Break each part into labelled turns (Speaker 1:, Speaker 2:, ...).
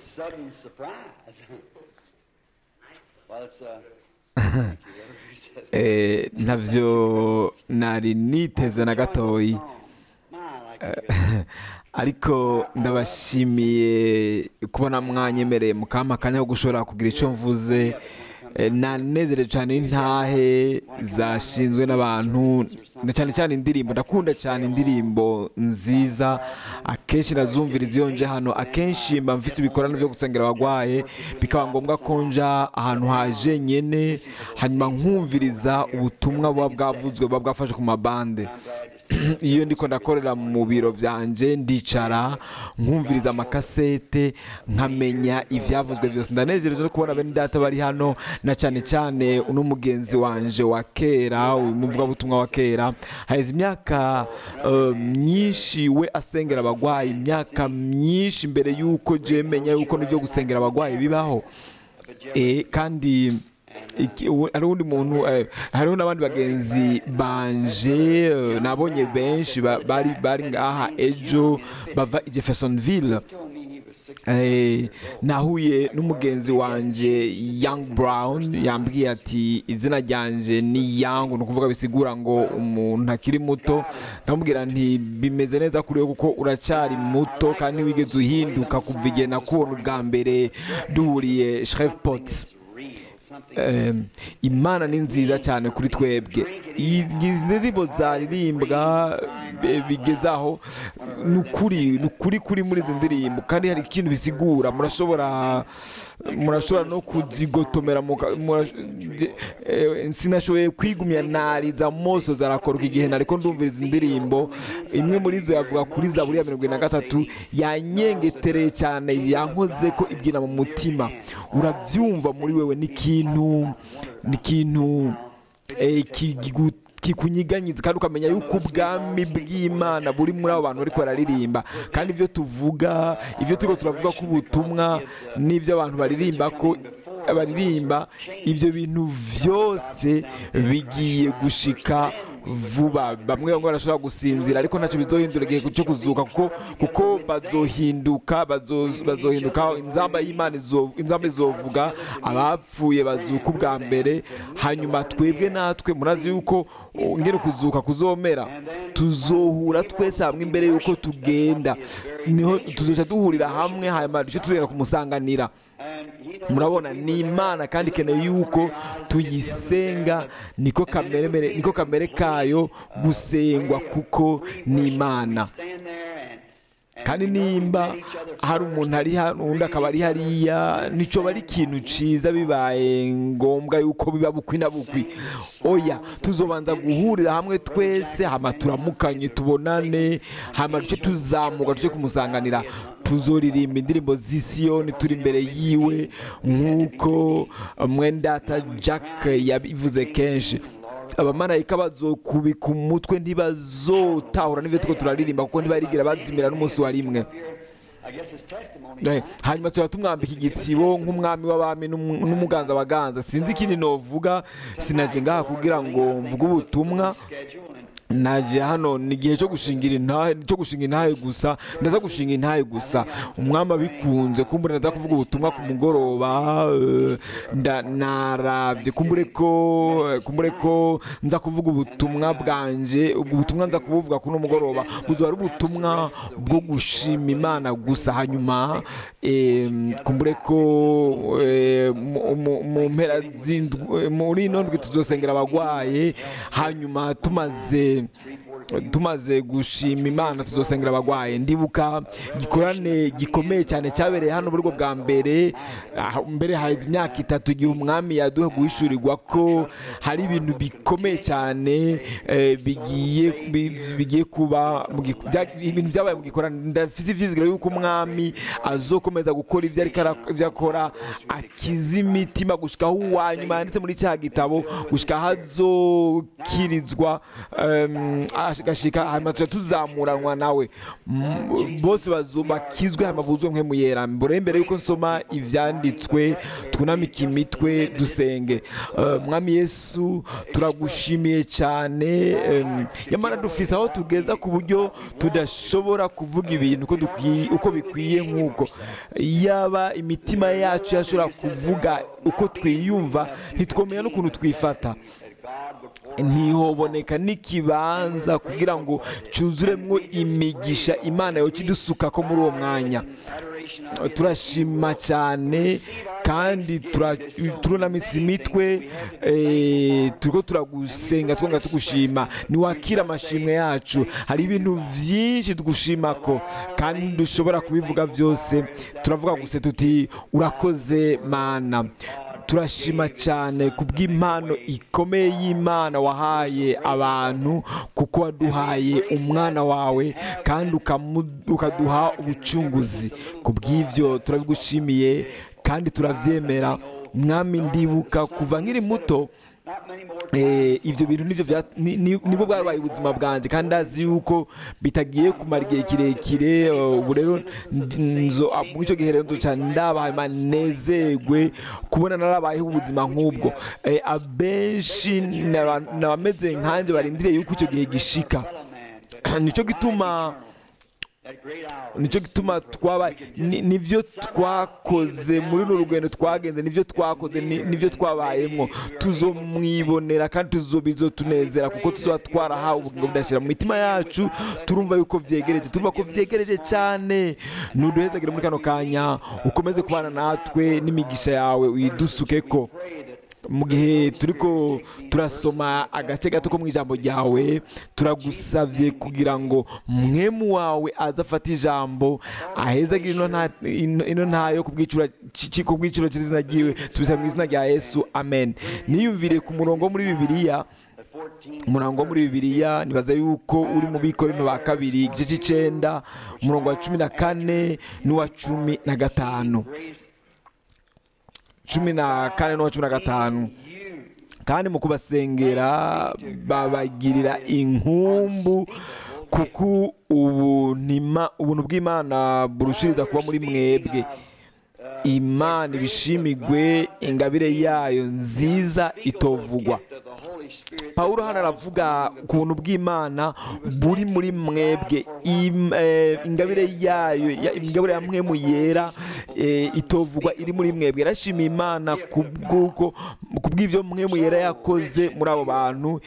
Speaker 1: sudden surprise. well, it's, uh, thank you, whatever he said.
Speaker 2: Eh, ntavyo nari niteze na gatoyi
Speaker 1: My, like you
Speaker 2: ariko ndabashimiye kubona mwanyemereye mukampa akanya ko gushobora kugira icyo mvuze Eh, nanezerewe cyane n'intahe zashinzwe n'abantu na cyane cyane indirimbo ndakunda cyane indirimbo nziza akenshi nazumviriza iyo nje hano akenshi mba mfite ibikorano byo gusengera abagwaye bikaba ngombwa ko nja ahantu haje nyene hanyuma nkumviriza ubutumwa buba bwavuzwe buba bwafashe ku mabande iyo ndiko ndakorera mu biro byanje ndicara nkumviriza amakasete nkamenya ibyavuzwe byose ndanezereje no kubona bene data bari hano na cyane cyane uno mugenzi wanje wa kera uyu muvugabutumwa wa kera haheze imyaka eh, myinshi we asengera abagwayi imyaka myinshi mbere y'uko je menya yuko n'ibyo gusengera abagwayi bibaho Eh, kandi iki- ubu- hari undi muntu eh, hariho n'abandi bagenzi banje eh, nabonye benshi ba- bari bari ngaha ejo bava i jeffersonville
Speaker 1: told me he was six.
Speaker 2: Eh, nahuye n'umugenzi wanje young brown yambwiye ati izina ryanje ni young ni ukuvuga bisigura ngo umuntu akiri muto ndamubwira nti bimeze neza kuri wowe kuko uracyari muto kandi wigeze uhinduka kuva igihe nakubona ubwa mbere duhuriye shreveport
Speaker 1: Real. Something
Speaker 2: Eh, imana ni nziza cyane kuri twebwe izi ndirimbo zaririmbwa eh, bigeze aho ni ukuri ni ukuri kuri muri izi ndirimbo kandi hari ikintu bisigura murashobora murashobora no kuzigotomera muka- mura- eh, sinashoboye kwigumya nariza moso zarakoroka igihe nariko ndumvira izi ndirimbo imwe muri zo yavuga kuri zaburi ya mirongo ine na gatatu yanyengetereye cyane yankoze ko ibyina mu mutima urabyumva muri wewe ni ikintu ni ikintu eh, kigu- kikunyiganyiza kandi ukamenya yuko ubwami bw'imana buri muri abo bantu bariko bararirimba kandi ibyo tuvuga ibyo turiko turavuga ko ubutumwa n'ibyo abantu baririmba ko baririmba ibyo bintu byose bigiye gushika vuba bamwe bamwe barashobora gusinzira ariko ntacyo bizohindura igihe cyo kuzuka kuko kuko bazohinduka bazo- bazohinduka inzamba y'imana izo- inzamba izovuga abapfuye bazuka ubwa mbere hanyuma twebwe natwe murazi yuko uh, ngene kuzuka kuzomera tuzohura twese hamwe imbere yuko tugenda niho tuzoca duhurira hamwe hanyuma duce tugenda kumusanganira murabona ni imana kandi ikeneye yuko tuyisenga niko kamere mere- niko kamere kayo gusengwa kuko ni imana
Speaker 1: stand there and
Speaker 2: kandi nimba hari umuntu ari hano undi akaba ari hariya nico bari ikintu ciza bibaye ngombwa yuko biba bukwi na bukwi oya tuzobanza guhurira hamwe twese hama turamukanye tubonane hama duce tuzamuka duce kumusanganira tuzoririmba indirimbo z'isiyoni turi imbere yiwe nk'uko mwendata jack yabivuze kenshi abamarayika bazokubika umutwe ntibazotahura n'ibyo turiko turaririmba kuko ntibarigira bazimira n'umunsi wa rimwe
Speaker 1: I guess his testimony.
Speaker 2: Eh, hanyuma tuba tumwambika igitsibo nk'umwami w'abami n'umu- n'umuganza abaganza sinzi ikindi novuga sinaje ngaha kugira ngo mvuge ubutumwa
Speaker 1: schedule and
Speaker 2: naje hano ni igihe cyo gushingira intahe cyo gushinga intahe gusa ndaza gushinga intahe gusa umwami abikunze kumbure ndaza kuvuga ubutumwa ku mugoroba eh, nda- naravye kumbure ko eh, kumbure ko nza kuvuga ubutumwa bwanje ubwo butumwa nza kubuvuga kuri uno mugoroba buzoba ari ubutumwa bwo gushima imana gusa hanyuma eh, kumbure ko eh, mu- mu- mu mpera z'indwi eh, muri ino ndwi tuzosengera abagwaye hanyuma tumaze tumaze gushima imana tuzosengera abagwaye ndibuka igikorane gikomeye cyane cyabereye hano muri ubwo bwa mbere ah, mbere haheze imyaka itatu igihe umwami yaduha guhishurirwa ko hari ibintu bikomeye cyane eh, bigiye bi- bigiye kuba mu giku- bya- ibintu byabaye mu gikorane ndafise ivyizigiro yuko umwami azokomeza gukora ibyo ariko ara- ibyo akora akiza imitima gushikaho uwanyuma yanditse muri cya gitabo gushika aho azokirizwa em, ash- gashika hanyuma tuca tuzamuranwa nawe M- bose bazo- bakizwe hanyuma buzwe mwe muyera mbere imbere yuko nsoma ivyanditswe twunamike imitwe dusenge Eh, mwami yesu turagushimiye cyane em, nyamara dufise aho tugeza ku buryo tudashobora kuvuga ibintu uko dukwiye uko bikwiye nk'uko yaba imitima yacu yashobora kuvuga uko twiyumva ntitwomenya n'ukuntu twifata ntihoboneka n'ikibanza kugira ngo cyuzuremwo imigisha imana yoca idusuka ko muri uwo mwanya turashima cyane kandi tura- turunamitse imitwe eh, turiko turagusenga twonga tugushima niwakira amashimwe yacu hari ibintu byinshi tugushimako kandi dushobora kubivuga byose turavuga gusa tuti urakoze mana turashima cyane ku bw'impano ikomeye y'imana wahaye abantu kuko waduhaye umwana wawe kandi ukamu- ukaduha ubucunguzi ku bw'ibyo turabigushimiye kandi turabyemera mwami ndibuka kuva nkiri muto Eh, ibyo bintu nibyo bya- ni- ni- nibo bwabaye ubuzima bwanjye kandi ndazi yuko bitagiye kumara igihe kirekire eh, ubu rero ndi- nzo ah, muri icyo gihe rero nzoca ndabaye manezerwe kubona narabayeho ubuzima nk'ubwo Eh, abenshi ni aba- ni abameze nkanjye barindiriye yuko icyo gihe gishika nicyo gituma nicyo gituma twaba ni- nivyo twakoze muri runo rugendo twagenze nivyo twakoze ni- nivyo twabayemwo tuzomwibonera kandi tuzobizo tunezera kuko tuzoba twarahawe ubugingo budashira mu mitima yacu turumva yuko vyegereje turumva ko vyegereje cyane nuduhezagire muri kano kanya ukomeze kubana natwe n'imigisha yawe uyidusukeko mu gihe turiko turasoma agace gato ko mu ijambo ryawe turagusavye kugira ngo mwemu wawe aze afate ijambo ahezagire ino nta- ino ino ntayo ku bw'iciro ci- ku bw'iciro cy'izina ryiwe tubisaba mu izina rya yesu amen niyumvire ku murongo wo muri bibiliya umurongo wo muri bibiliya nibaza yuko uri mu bikorino ba kabiri igice c'icenda umurongo wa cumi na kane n'uwa cumi na gatanu cumi na kane n'uwa cumi na gatanu kandi mu kubasengera babagirira inkumbu kuko ubuntima- ubuntu bw'imana burushiriza kuba muri mwebwe imana ibishimigwe ingabire yayo nziza itovugwa pawulo hano aravuga ku buntu bw'imana buri muri mwebwe Im- eh, ingabire yayo ya- ingabire ya mwemu yera eh, itovugwa iri muri mwebwe yarashimiye imana ku bw'uko ku bw'ibyo mwemu yera yakoze muri abo bantu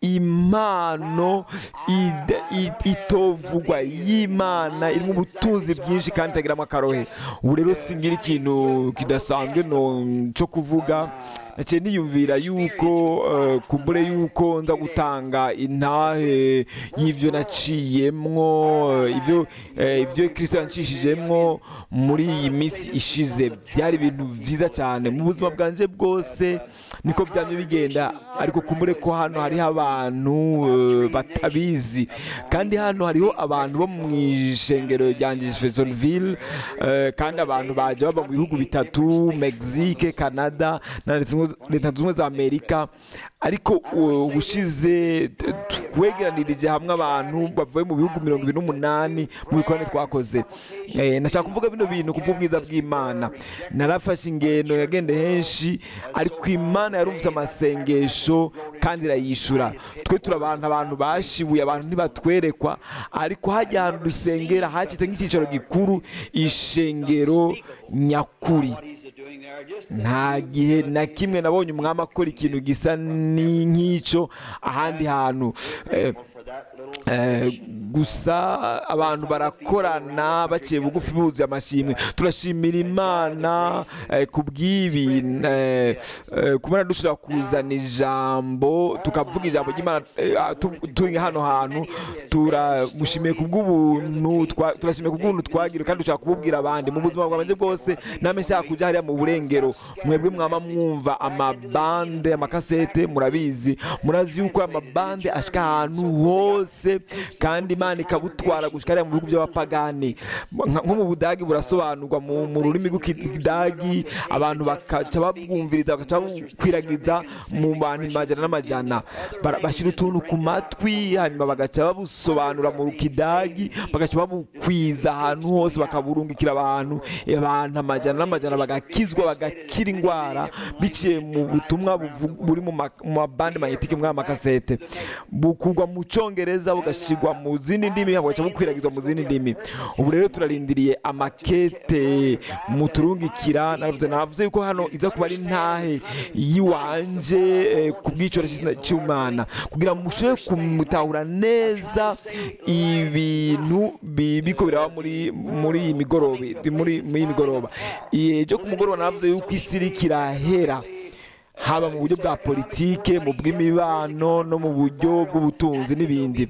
Speaker 2: impano ida- i- itovugwa y'imana irimo ubutunzi bwinshi kandi itagiramo akarohe ubu rero singira ikintu kidasanzwe no cyo kuvuga naciye niyumvira yuko eh, kumbure yuko nza gutanga intahe y'ivyo naciyemwo eh, ivyo eh, ivyo kristo yancishijemwo muri iyi minsi ishize byari ibintu vyiza cyane mu buzima bwanje bwose niko byamye bigenda ariko kumbure ko hano hariho abantu eh, batabizi kandi hano hariho abantu bo mu ishengero rya Jeffersonville eh, kandi abantu baje bava mu bihugu bitatu Mexique Canada na Leta Zunze- leta zunze ubumwe za Amerika ariko uh, ubushize t- twegeranirije hamwe abantu bavuye mu bihugu mirongo ibiri n'umunani mu bikorane twakoze Eh, nashaka kuvuga bino bintu ku bw'ubwiza bw'imana narafashe ingendo yagende henshi ariko imana yarumvise amasengesho kandi irayishura twe turi abantu abantu bashibuye abantu ntibatwerekwa ariko hajya ahantu dusengera hacitse nk'icyicaro gikuru ishengero nyakuri nta gihe na kimwe nabonye umwami akora ikintu gisa ni- nk'icyo ahandi hantu Eh, Eh, gusa abantu barakorana baciye bugufi buzuye amashimwe turashimira imana eh, ku bw'ibi eh, eh, kubona dushobora kuzana ijambo tukavuga ijambo ry'imana eh, ah, tu- turi hano hantu turamushimiye ku bw'ubuntu twa- turashimiye ku bw'ubuntu twagira kandi dushobora kububwira abandi mu buzima bwanjye bwose namwe nshaka kujya hariya mu burengero mwebwe mwama mwumva amabande amakasete murabizi murazi yuko amabande ashika ahantu hose bwose kandi imana ikabutwara gushika hariya mu bihugu by'abapagani Nka- nko mu budagi burasobanurwa mu mu rurimi rw'ikidagi abantu bakaca babwumviriza bakaca babukwiragiza mu bantu amajana n'amajana Bara- bashyira utuntu ku matwi hanyuma bagaca babusobanura mu kidagi bagaca babukwiza ahantu hose bakaburungikira abantu abantu amajana n'amajana bagakizwa bagakira indwara biciye mu butumwa buvu- buri mu ma- mu mabande magnetike muri aya makasete bukugwa mu cyongereza bugashyirwa mu zindi ndimi bugaca bukwiragizwa mu zindi ndimi ubu rero turarindiriye amakete muturungikira navuze navuze yuko hano iza kuba ari ntahe yiwanje eh, ku bw'icoro cy'imana kugira ngo mushobore kumutahura neza ibintu bi- biko biraba muri muri iyi migoroba muri muri iyi migoroba ejo ku mugoroba navuze yuko isi iriko irahera haba mu buryo bwa politike mu bw'imibano no mu buryo bw'ubutunzi n'ibindi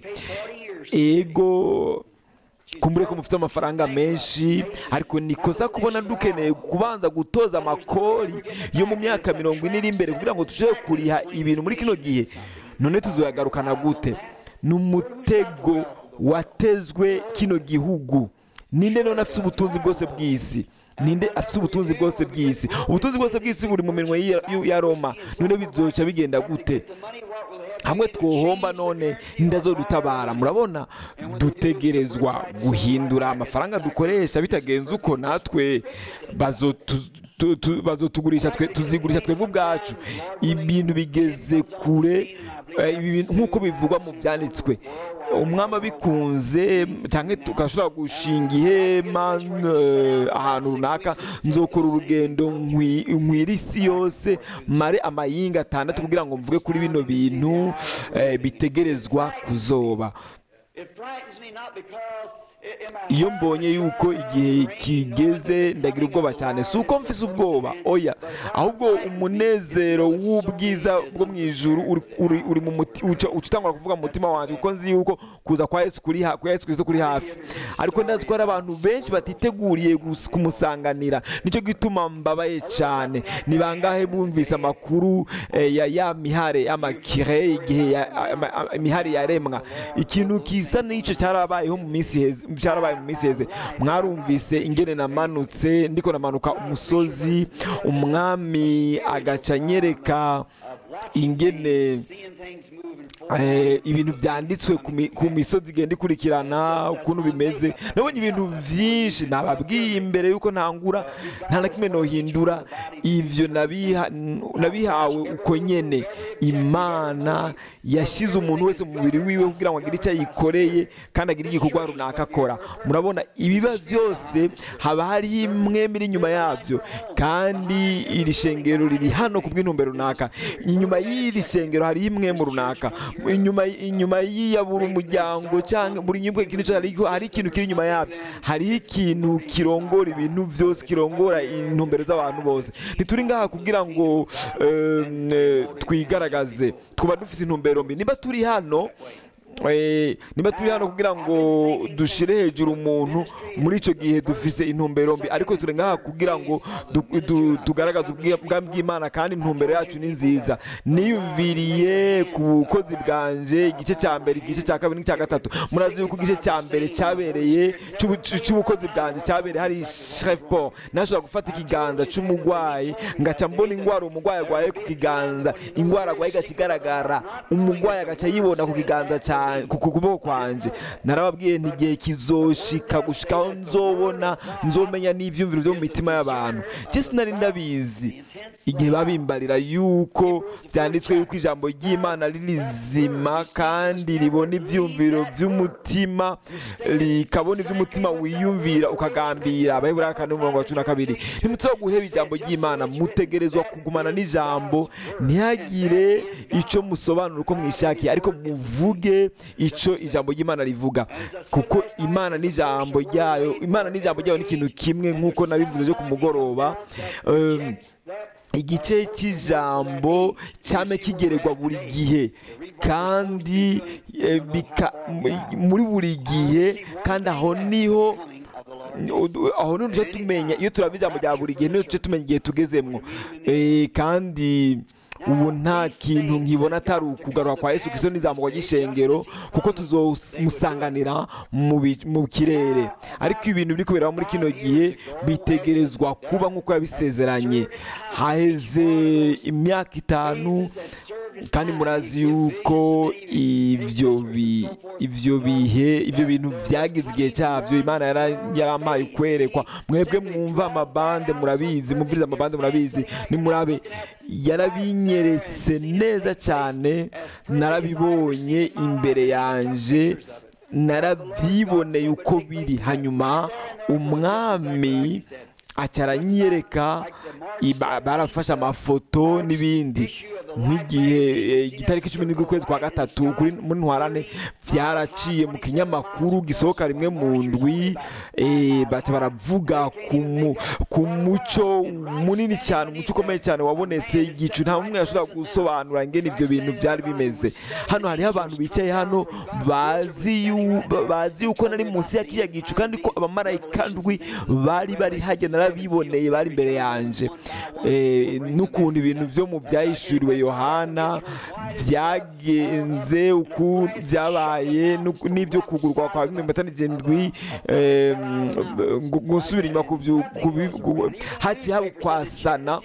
Speaker 2: ego kumbure ko mufite amafaranga menshi ariko nikosa kubona dukeneye kubanza gutoza amakori yo mu myaka mirongo ine iri imbere kugira ngo dushobore kuriha ibintu muri kino gihe none tuzoyagarukana gute ni umutego watezwe kino gihugu ninde none afite ubutunzi bwose bw'isi ninde afite ubutunzi bwose bw'isi ubutunzi bwose bw'isi buri mu minwe y'i- ya roma none bizoca bigenda gute hamwe twohomba none ndazodutabara murabona dutegerezwa guhindura amafaranga dukoresha bitagenze uko natwe bazotu- tu- tu- bazotugurisha twe tuzigurisha twebwe ubwacu ibintu bigeze kure eh, ibi bintu nk'uko bivugwa mu byanditswe umwami abikunze cyangwa tugashobora gushinga ihema eh, ahantu runaka nzokora urugendo nkwi- nkwira isi yose mare amayinga atandatu kugira ngo mvuge kuri bino bintu eh, bitegerezwa kuzoba
Speaker 1: It frightens me not because i- in my
Speaker 2: iyo
Speaker 1: heart
Speaker 2: mbonye yuko igihe kigeze ndagira ubwoba cyane si uko mfise ubwoba oya ahubwo umunezero w'ubwiza bwo mu ijuru uri- uri uri mu muti uca uca utangura kuvuga mu mutima wanjye kuko nzi yuko kuza kwa yesu kuri ha- kwa yesu kristo kuri hafi ariko ndazi ko hari abantu benshi batiteguriye gus- kumusanganira nicyo gituma mbabaye cyane ni bangahe bumvise amakuru eh, ya ya mihare y'amakire igihe ya- ama- ama- imihare yaremwa ikintu kisa n'icyo cyarabayeho mu minsi heze cyarabaye mu minsi heze mwarumvise ingene namanutse ndiko namanuka umusozi umwami agaca anyereka ingene
Speaker 1: seeing things moving forward.
Speaker 2: eh, ibintu byanditswe ku mi- ku misozi igenda ikurikirana ukuntu bimeze nabonye ibintu byinshi nababwiye imbere yuko ntangura nta na kimwe nohindura ivyo nabiha- nabihawe uko nyene imana yashyize umuntu wese mu mubiri wiwe kugira ngo agire icyo ayikoreye kandi agire igikorwa runaka akora murabona ibiba byose haba hariho imwe muri inyuma yabyo kandi iri shengero riri hano ku bw'intumbero runaka inyuma y'iri shengero hari imwe mu runaka inyuma inyuma y'iya buri muryango cyangwa buri nyubako ikintu cyose hari hari ikintu kiri inyuma yabyo hariho ikintu kirongora ibintu byose kirongora intumbero z'abantu bose ntituri ngaha kugira ngo em, eh, twigaragaze twaba dufite intumbero mbi niba turi hano eh, niba turi hano kugira ngo dushire hejuru umuntu muri icyo gihe dufise intumbero mbi ariko turi ngaha kugira ngo du- du- tugaragaze ubwi- ubwami bw'imana kandi intumbero yacu ni nziza niyumviriye ku bukozi bwanje igice cya mbere igice cya kabiri n'icya gatatu murazi yuko igice cya mbere cyabereye cy'ubu- cy'ubukozi bwanje cyabereye hari chef paul nashobora gufata ikiganza cy'umurwayi ngaca mbona indwara umurwayi arwaye ku kiganza indwara arwaye igaca igaragara umurwayi agaca yibona ku kiganza cya- ku ku kuboko kwanje narababwiye nti igihe kizoshika gushikaho nzobona nzomenya n'ivyumviro byo mu mitima y'abantu je sinari ndabizi igihe babimbarira yuko byanditswe yuko ijambo ry'imana ari rizima kandi ribona ivyumviro by'umutima rikabona ivy'umutima wiyumvira ukagambira abaheburayo kane umurongo wa cumi na kabiri ntimutse guheba ijambo ry'imana mutegerezwa kugumana n'ijambo ntihagire icyo musobanura uko mwishakiye ariko muvuge icyo ijambo ry'imana rivuga kuko imana n'ijambo ryayo imana n'ijambo ryayo ni ikintu kimwe nk'uko nabivuze cyo ku mugoroba Em, igice cy'ijambo cyame kigeregwa buri gihe kandi eh, bika- m- muri buri gihe kandi aho niho aho niho duce tumenya iyo turaba ijambo rya buri gihe niho duce tumenya igihe tugezemwo Eh, kandi ubu nta kintu nkibona atari ukugarura kwa yesu kirisito n'izamurwa ry'ishengero kuko tuzomusanganira mu bi- mu kirere ariko ibintu biri kubera muri kino gihe bitegerezwa kuba nk'uko yabisezeranye haheze imyaka itanu kandi murazi yuko ibyo bi- ibyo bihe ibyo bintu byagize igihe cyabyo imana yara- yarampaye kwerekwa mwebwe mwumva amabande murabizi mumviriza amabande murabizi nimurabe yarabinyeretse neza cyane narabibonye imbere yanje narabyiboneye uko biri hanyuma umwami acaranyereka iba- barafashe amafoto n'ibindi nk'igihe eh, igitariki cumi n'indwi ukwezi kwa gatatu kuri muri ntwarane byaraciye mu kinyamakuru gisohoka rimwe mu ndwi eh, baca baravuga ku mu- ku muco munini cyane umuco ukomeye cyane wabonetse igicu nta n'umwe yashobora gusobanura ingene ibyo bintu byari bimeze hano hariho abantu bicaye hano bazi yu- ba- bazi yuko nari munsi ya kiriya gicu kandi ko abamarayika ndwi bari bari hajya narabiboneye bari imbere yanje Eh, n'ukuntu ibintu byo mu byahishuriwe yohana byagenze uku byabaye n'uku- n'ibyo kugurwa kwa bimwe mu matani indwi eh, ngo- ngo nsubire inyuma ku byu- ku bi- ku- haciye haba ukwasana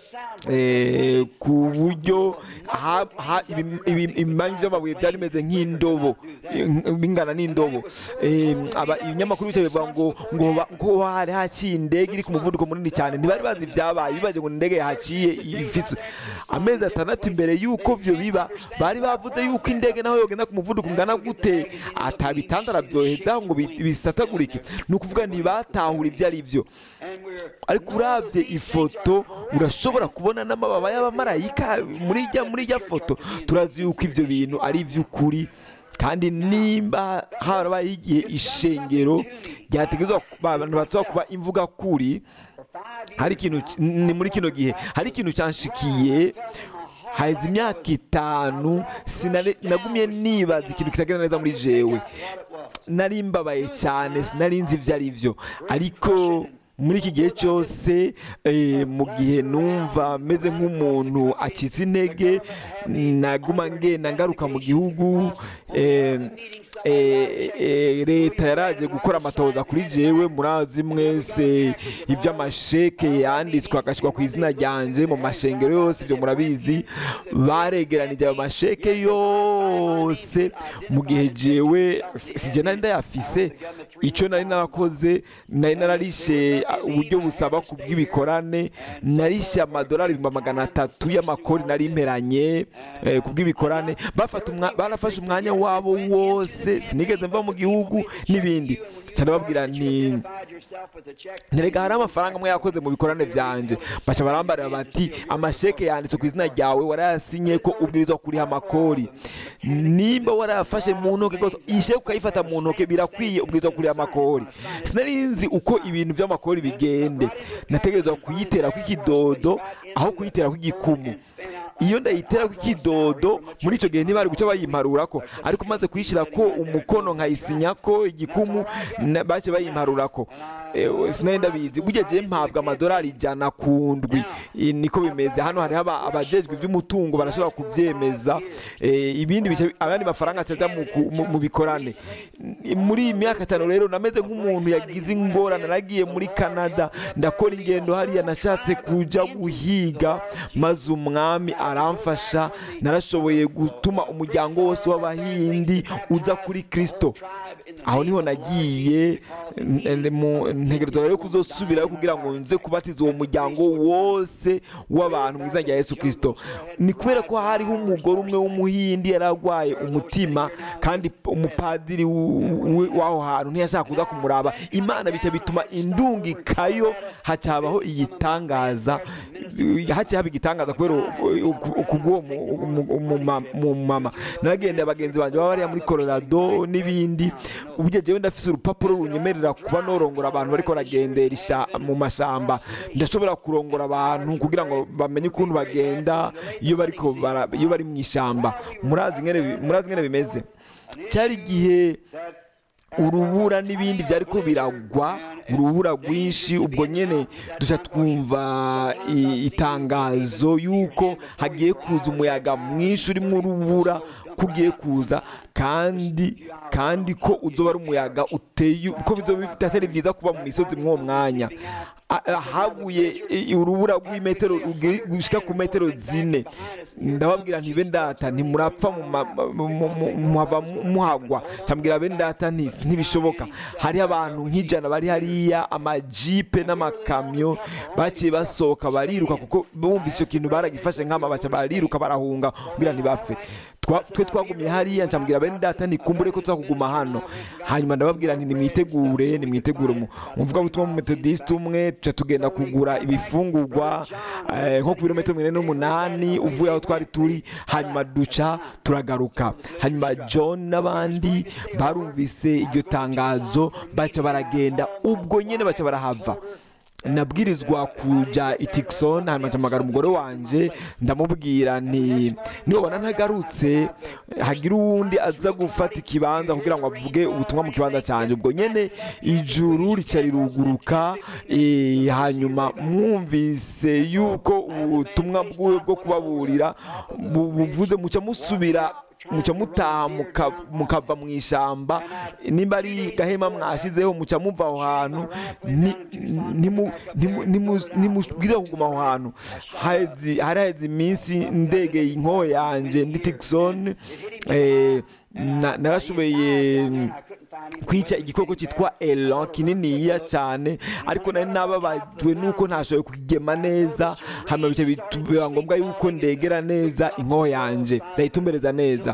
Speaker 2: eh, ku buryo ha- ha- ibi- ibi- ibimanyu by'amabuye byari bimeze nk'indobo eh, bingana n'indobo Eh, aba- ibinyamakuru bicaye bivuga ngo ngo ba- ko hari haciye indege iri ku muvuduko munini cyane ntibari bazi ibyabaye bibaje ngo ni indege yahaciye ifise amezi atandatu imbere y'uko vyo biba bari bavuze y'uko indege naho yogenda ku muvuduko ungana gute atabitandara byoheza ngo bi- bisatagurike ni ukuvuga ntibatahura ibyo ari byo ariko urabye ifoto urashobora kubona n'amababa y'abamarayika muri ijya muri ijya foto turazi yuko ibyo bintu ari iby'ukuri kandi nimba harabaye igihe ishengero ryategezwa abantu batsa kuba imvuga kuri hari ikintu ki- ni muri kino gihe hari ikintu cyanshikiye haheze imyaka itanu sinari- nagumye nibaza ikintu kitagenda neza muri jewe nari mbabaye cyane sinari nzi ibyo ari byo ariko muri iki gihe cyose eh, mu gihe numva meze nk'umuntu acitse intege naguma ngenda ngaruka mu gihugu eh, eh, eh, leta yaraje gukora amatoza kuri jewe murazi mwese iby'amasheke yanditswe agashyirwa ku izina ryanje mu mashengero yose ibyo murabizi baregeranije ayo masheke yose mu gihe jewe si- sije nari ndayafise icyo nari narakoze nari nararishe ah, uburyo busaba ku bw'ibikorane narishe amadolari ibihumbi magana atatu y'amakori nari imperanye eh, ku bw'ibikorane bafata umwa- barafashe umwanya wabo wose sinigeze mva mu gihugu n'ibindi cyane babwira nti nterega hari amafaranga amwe yakoze mu bikorane byanje baca barambarira bati amasheke yanditse ku izina ryawe warayasinye ko ubwirizwa kuriha amakori nimba warayafashe mu ntoke rwose iyi sheke ukayifata mu ntoke birakwiye ubwirizwa kuriha amakori sinari nzi uko ibintu by'amakori bigende nategerezwa kuyitera kw'ikidodo aho kuyitera kw'igikumu iyo ndayitera kw'ikidodo muri icyo gihe ntibari guca bayimparura ko ariko maze kuyishyira ko umukono nkayisinya ko igikumu na- bace bayimparura ko Eh, sinari ndabizi burya je mpabwa amadolari ijana ku ndwi Eh, niko bimeze hano hariho aba- abajejwe iby'umutungo barashobora kubyemeza Eh, ibindi bice abandi mafaranga acaja mu ku- mu- mu bikorane N- muri iyi myaka itanu rero nameze nk'umuntu yagize ingorane naragiye muri canada ndakora ingendo hariya nashatse kuja guhiga maze umwami aramfasha narashoboye gutuma umuryango wose w'abahindi uza kuri kristo aho niho nagiye n- n- mu- ntegerezwa rero kuzosubirayo kugira ngo nze kubatiza uwo muryango wose w'abantu mu izina rya yesu kirisito ni kubera ko hariho umugore umwe w'umuhindi yari arwaye umutima kandi p- umupadiri w- w- w'aho hantu ntiyashaka kuza kumuraba imana bica bituma indungikayo haca habaho igitangaza haciye haba igitangaza kubera u- u- kubw'uwo mu- mu- mu- ma- mu mama naragendeye abagenzi banjye baba bariya muri colorado n'ibindi uburyo jewe ndafise urupapuro runyemerera kuba norongora abantu bariko baragendera isha- mu mashamba ndashobora kurongora abantu kugira ngo bamenye ukuntu bagenda iyo bariko bara- iyo bari mu ishamba murazi ingene bi- murazi ingene bimeze cyari igihe urubura n'ibindi byari ko biragwa urubura rwinshi ubwo nyine dushya twumva i- itangazo y'uko hagiye kuza umuyaga mwinshi urimo urubura ko ugiye kuza kandi kandi ko uzoba ari umuyaga uteye ko bizoba bitatari byiza kuba mu misozi mw'uwo mwanya A- a- haguye i- urubura rw'imetero rugi- gushika ku metero zine ndababwira nti bendata ntimurapfa mu ma- mu- mu- mu- muhava muhagwa cyambwira bendata nti ntibishoboka hariho abantu nk'ijana bari hariya amajipe n'amakamyo baciye basohoka bariruka kuko bumvise icyo kintu baragifashe nk'ama baca bariruka barahunga kugira ntibapfe Twa- twe twagumye hariya ncambwira bene data nikumbure ko tuzakuguma hano hanyuma ndababwira nti nimwitegure nimwitegure mu muvugabutumwa mu metodisite umwe tuca tugenda kugura ibifungurwa eh, nko ku birometero mirongo ine n'umunani uvuye aho twari turi hanyuma duca turagaruka hanyuma john n'abandi barumvise iryo tangazo baca baragenda ubwo nyine baca barahava nabwirizwa kujya i Tucson hanyuma mpamagara umugore wanjye ndamubwira nti nibabona ntagarutse hagira uwundi aza gufata ikibanza kugira ngo avuge ubutumwa mu kibanza cyanjye ubwo nyine ijuru rica riruguruka eh, hanyuma mwumvise yuko ubutumwa bwiwe bwo kubaburira bu- buvuze muca musubira muca mutaha muka- mukava mu ishyamba nimba ari gahema mwashyizeho muca muva aho hantu ni- ntimu- ntimu- ntimu- ntimubwize kuguma aho hantu haheze- hari haheze iminsi ndegeye inkoho yanjye ndi Tucson eh, na- narashoboye kwica igikoko cyitwa elan kininiya cyane ariko nari nababajwe nuko ntashoboye kukigema neza hanyuma bica bitu- biba ngombwa yuko ndegera neza inkoho yanjye ndayitumbereza neza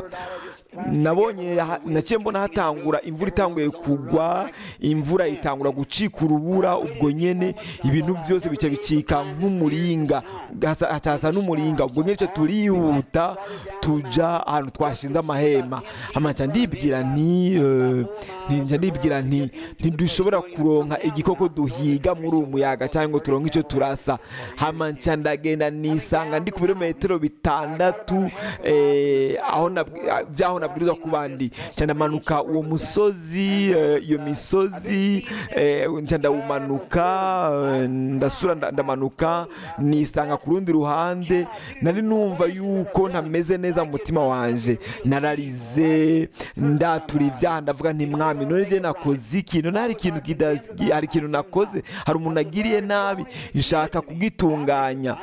Speaker 2: nabonye ha- naciye mbona hatangura imvura itanguye kugwa imvura itangura gucika urubura ubwo nyene ibintu byose bica bicika nk'umuringa hasa- hacasa n'umuringa ubwo nyene ico turihuta tuja ahantu twashinze amahema amaca ndibwira nti eh, ntinja ndibwira nti ntidushobora kuronka igikoko duhiga muri uwo muyaga cyangwa ngo turonke icyo turasa hama nca ndagenda nisanga ndi ku birometero bitandatu eh, aho nabwi- ah, by'aho nabwirizwa kuba ndi nca ndamanuka uwo musozi eh, iyo misozi eh, nca ndawumanuka eh, ndasura nda- ndamanuka nisanga ku rundi ruhande nari numva yuko ntameze neza mu mutima wanje nararize ndatura ibyaha ndavuga nti mwami none je nakoze iki none hari ikintu kida- hari ikintu nakoze hari umuntu agiriye nabi nshaka kugitunganya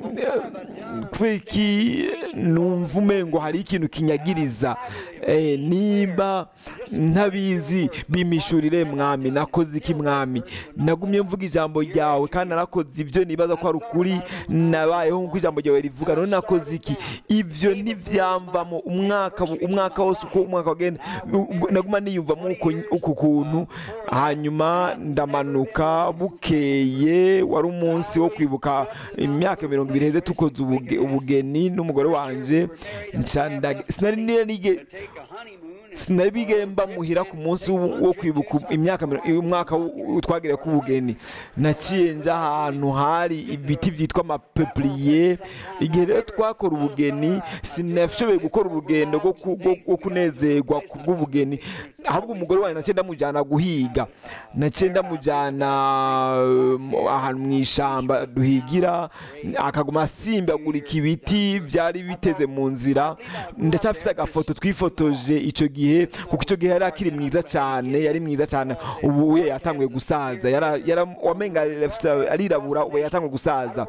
Speaker 2: kubera iki numva umengo hari ikintu kinyagiriza Eh, nimba ntabizi bimishurire mwami nakoze iki mwami nagumye mvuga ijambo ryawe kandi narakoze ibyo nibaza ko ari ukuri nabayeho nk'uko ijambo ryawe rivuga none nakoze iki ibyo ntibyamvamo umwaka umwaka wose uko umwaka wagenda ubwo naguma niyumvamo uko uku kuntu hanyuma ndamanuka bukeye wari umunsi wo kwibuka imyaka mirongo ibiri heze tukoze ubuge- ubugeni n'umugore wanje nca ndag- sinari nige sinari bigemba muhira ku munsi wo wo kwibuka imyaka miro- umwaka w- twagiriye k'ubugeni naciye nja ahantu hari ibiti byitwa amapepuriye igihe rero twakora ubugeni sinashoboye gukora urugendo rwo ku- rwo- rwo kunezerwa ku bw'ubugeni ahubwo umugore wanjye naciye ndamujyana guhiga naciye ndamujyana um, ahantu mu ishyamba duhigira akaguma asimbagurika ibiti byari biteze mu nzira ndacyafite agafoto twifotoje icyo gihe kuko icyo gihe yari akiri mwiza cyane yari mwiza cyane ubu we yatanguye gusaza yara- yara- wamenga arirabura ubu yatanguye gusaza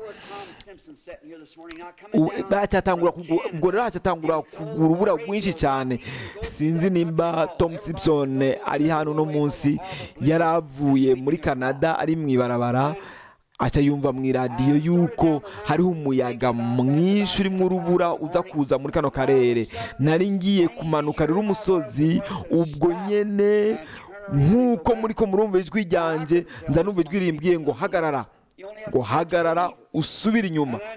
Speaker 2: ubu hacyatangura kugu- ubwo rero hacyatangura kugura urubura rwinshi cyane sinzi nimba tom simpson ari hano uno munsi yari avuye muri canada ari mu ibarabara aca yumva mu iradiyo yuko hariho umuyaga mwinshi urimo urubura uza kuza muri kano karere nari ngiye kumanuka rero umusozi ubwo nyene nk'uko muri ko murumva ijwi ryanjye nza numva ijwi rimbwiye ngo hagarara ngo hagarara usubire inyuma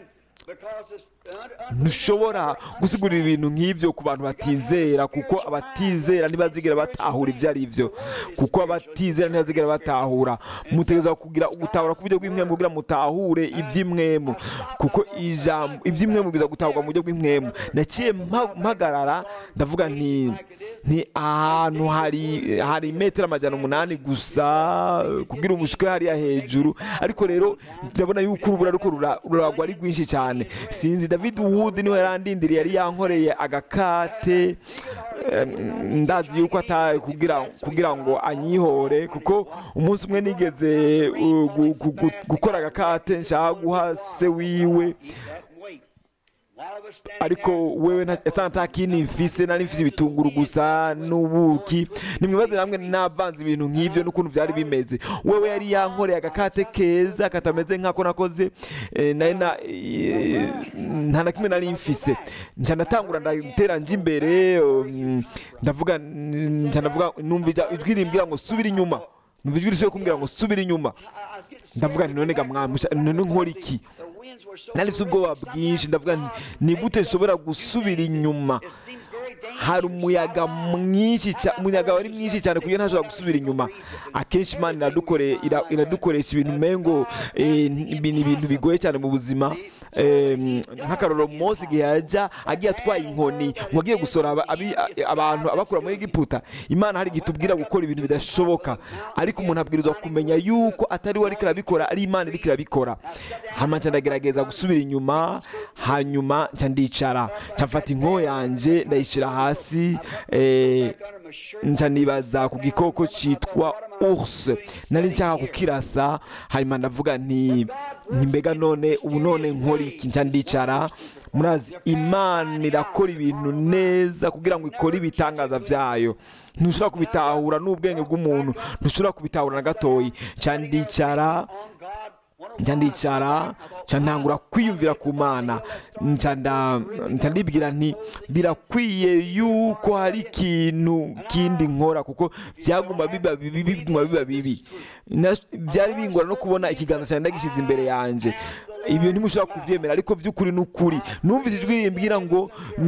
Speaker 1: because it's un-
Speaker 2: ntushobora gusigurira ibintu nk'ibyo ku bantu batizera kuko abatizera ntibazigera batahura ibyo ari byo kuko abatizera ntibazigera batahura mutegereza kugira gutahura ku buryo bw'imwemu kugira mutahure iby'imwemu kuko ijambo iby'imwemu biza gutahurwa mu buryo bw'imwemu naciye mpa- mpagarara ndavuga nti nti ahantu hari hari metero amajana umunani gusa kugira umushwe hariya hejuru ariko rero ndabona yuko urubura ariko rura- ruragwa ari rwinshi cyane sinzi david wood niwe yarandindiriye yari yankoreye agakate em, ndazi yuko atari kugira kugira ngo anyihore kuko umunsi umwe nigeze uh, gu- gu- gu- gukora agakate nshaka guha se wiwe
Speaker 1: and wait. While I was standing
Speaker 2: ariko wewe nta- yasa nta kindi mfise nari mfise ibitunguru gusa n'ubuki nimwibaze namwe navanze ibintu nk'ivyo n'ukuntu vyari bimeze wewe yari yankoreye agakate keza katameze nk'ako nakoze eh, nari na eh, nta na kimwe nari mfise nca ndatangura ndatera nje imbere um, ndavuga nca ndavuga numva ija- ijwi rimbwira ngo subira inyuma numva ijwi risubiye kumbwira ngo subira inyuma
Speaker 1: I, I was getting
Speaker 2: ndavuga nti none ga mwami none nkora iki
Speaker 1: the winds were so
Speaker 2: nari mfite ubwoba bwinshi ndavuga nti ni gute nshobora gusubira inyuma
Speaker 1: it seems very dangerous.
Speaker 2: hari umuyaga mwinshi cyane umuyaga wari mwinshi cyane kuburyo ntashobora gusubira inyuma akenshi imana iradukore- ira- iradukoresha ibintu umengo eh, ni ibintu bigoye cyane mu buzima Eh, nk'akarorero mose igihe yajya agiye atwaye inkoni ngo agiye gusora aba- abi- abantu abakura muri egiputa imana hari igihe itubwira gukora ibintu bidashoboka ariko umuntu abwirizwa kumenya yuko atari we ariko arabikora ari imana iriko irabikora hama nca ndagerageza gusubira inyuma hanyuma nca ndicara nca mfata inkoho yanje ndayishyira hasi eh,
Speaker 1: Under my shirt.
Speaker 2: nca nibaza ku gikoko cyitwa ours nari nshaka kukirasa hanyuma ndavuga nti nti mbega none ubu none nkora iki nca ndicara murazi imana irakora ibintu neza kugira ngo ikore ibitangaza byayo ntushobora kubitahura n'ubwenge bw'umuntu ntushobora kubitahura na gatoyi nca ndicara
Speaker 1: On God, one of
Speaker 2: nca ndicara nca ntangura kwiyumvira ku mana nca nda- nca ndibwira nti birakwiye yuko hari ikintu kindi nkora kuko byaguma biba bibi biguma biba bibi Na- byari bingora no kubona ikiganza cyanjye ndagishyize imbere yanjye ibyo ntimushobora kubyemera ariko by'ukuri n'ukuri numvise ijwi rimbwira ngo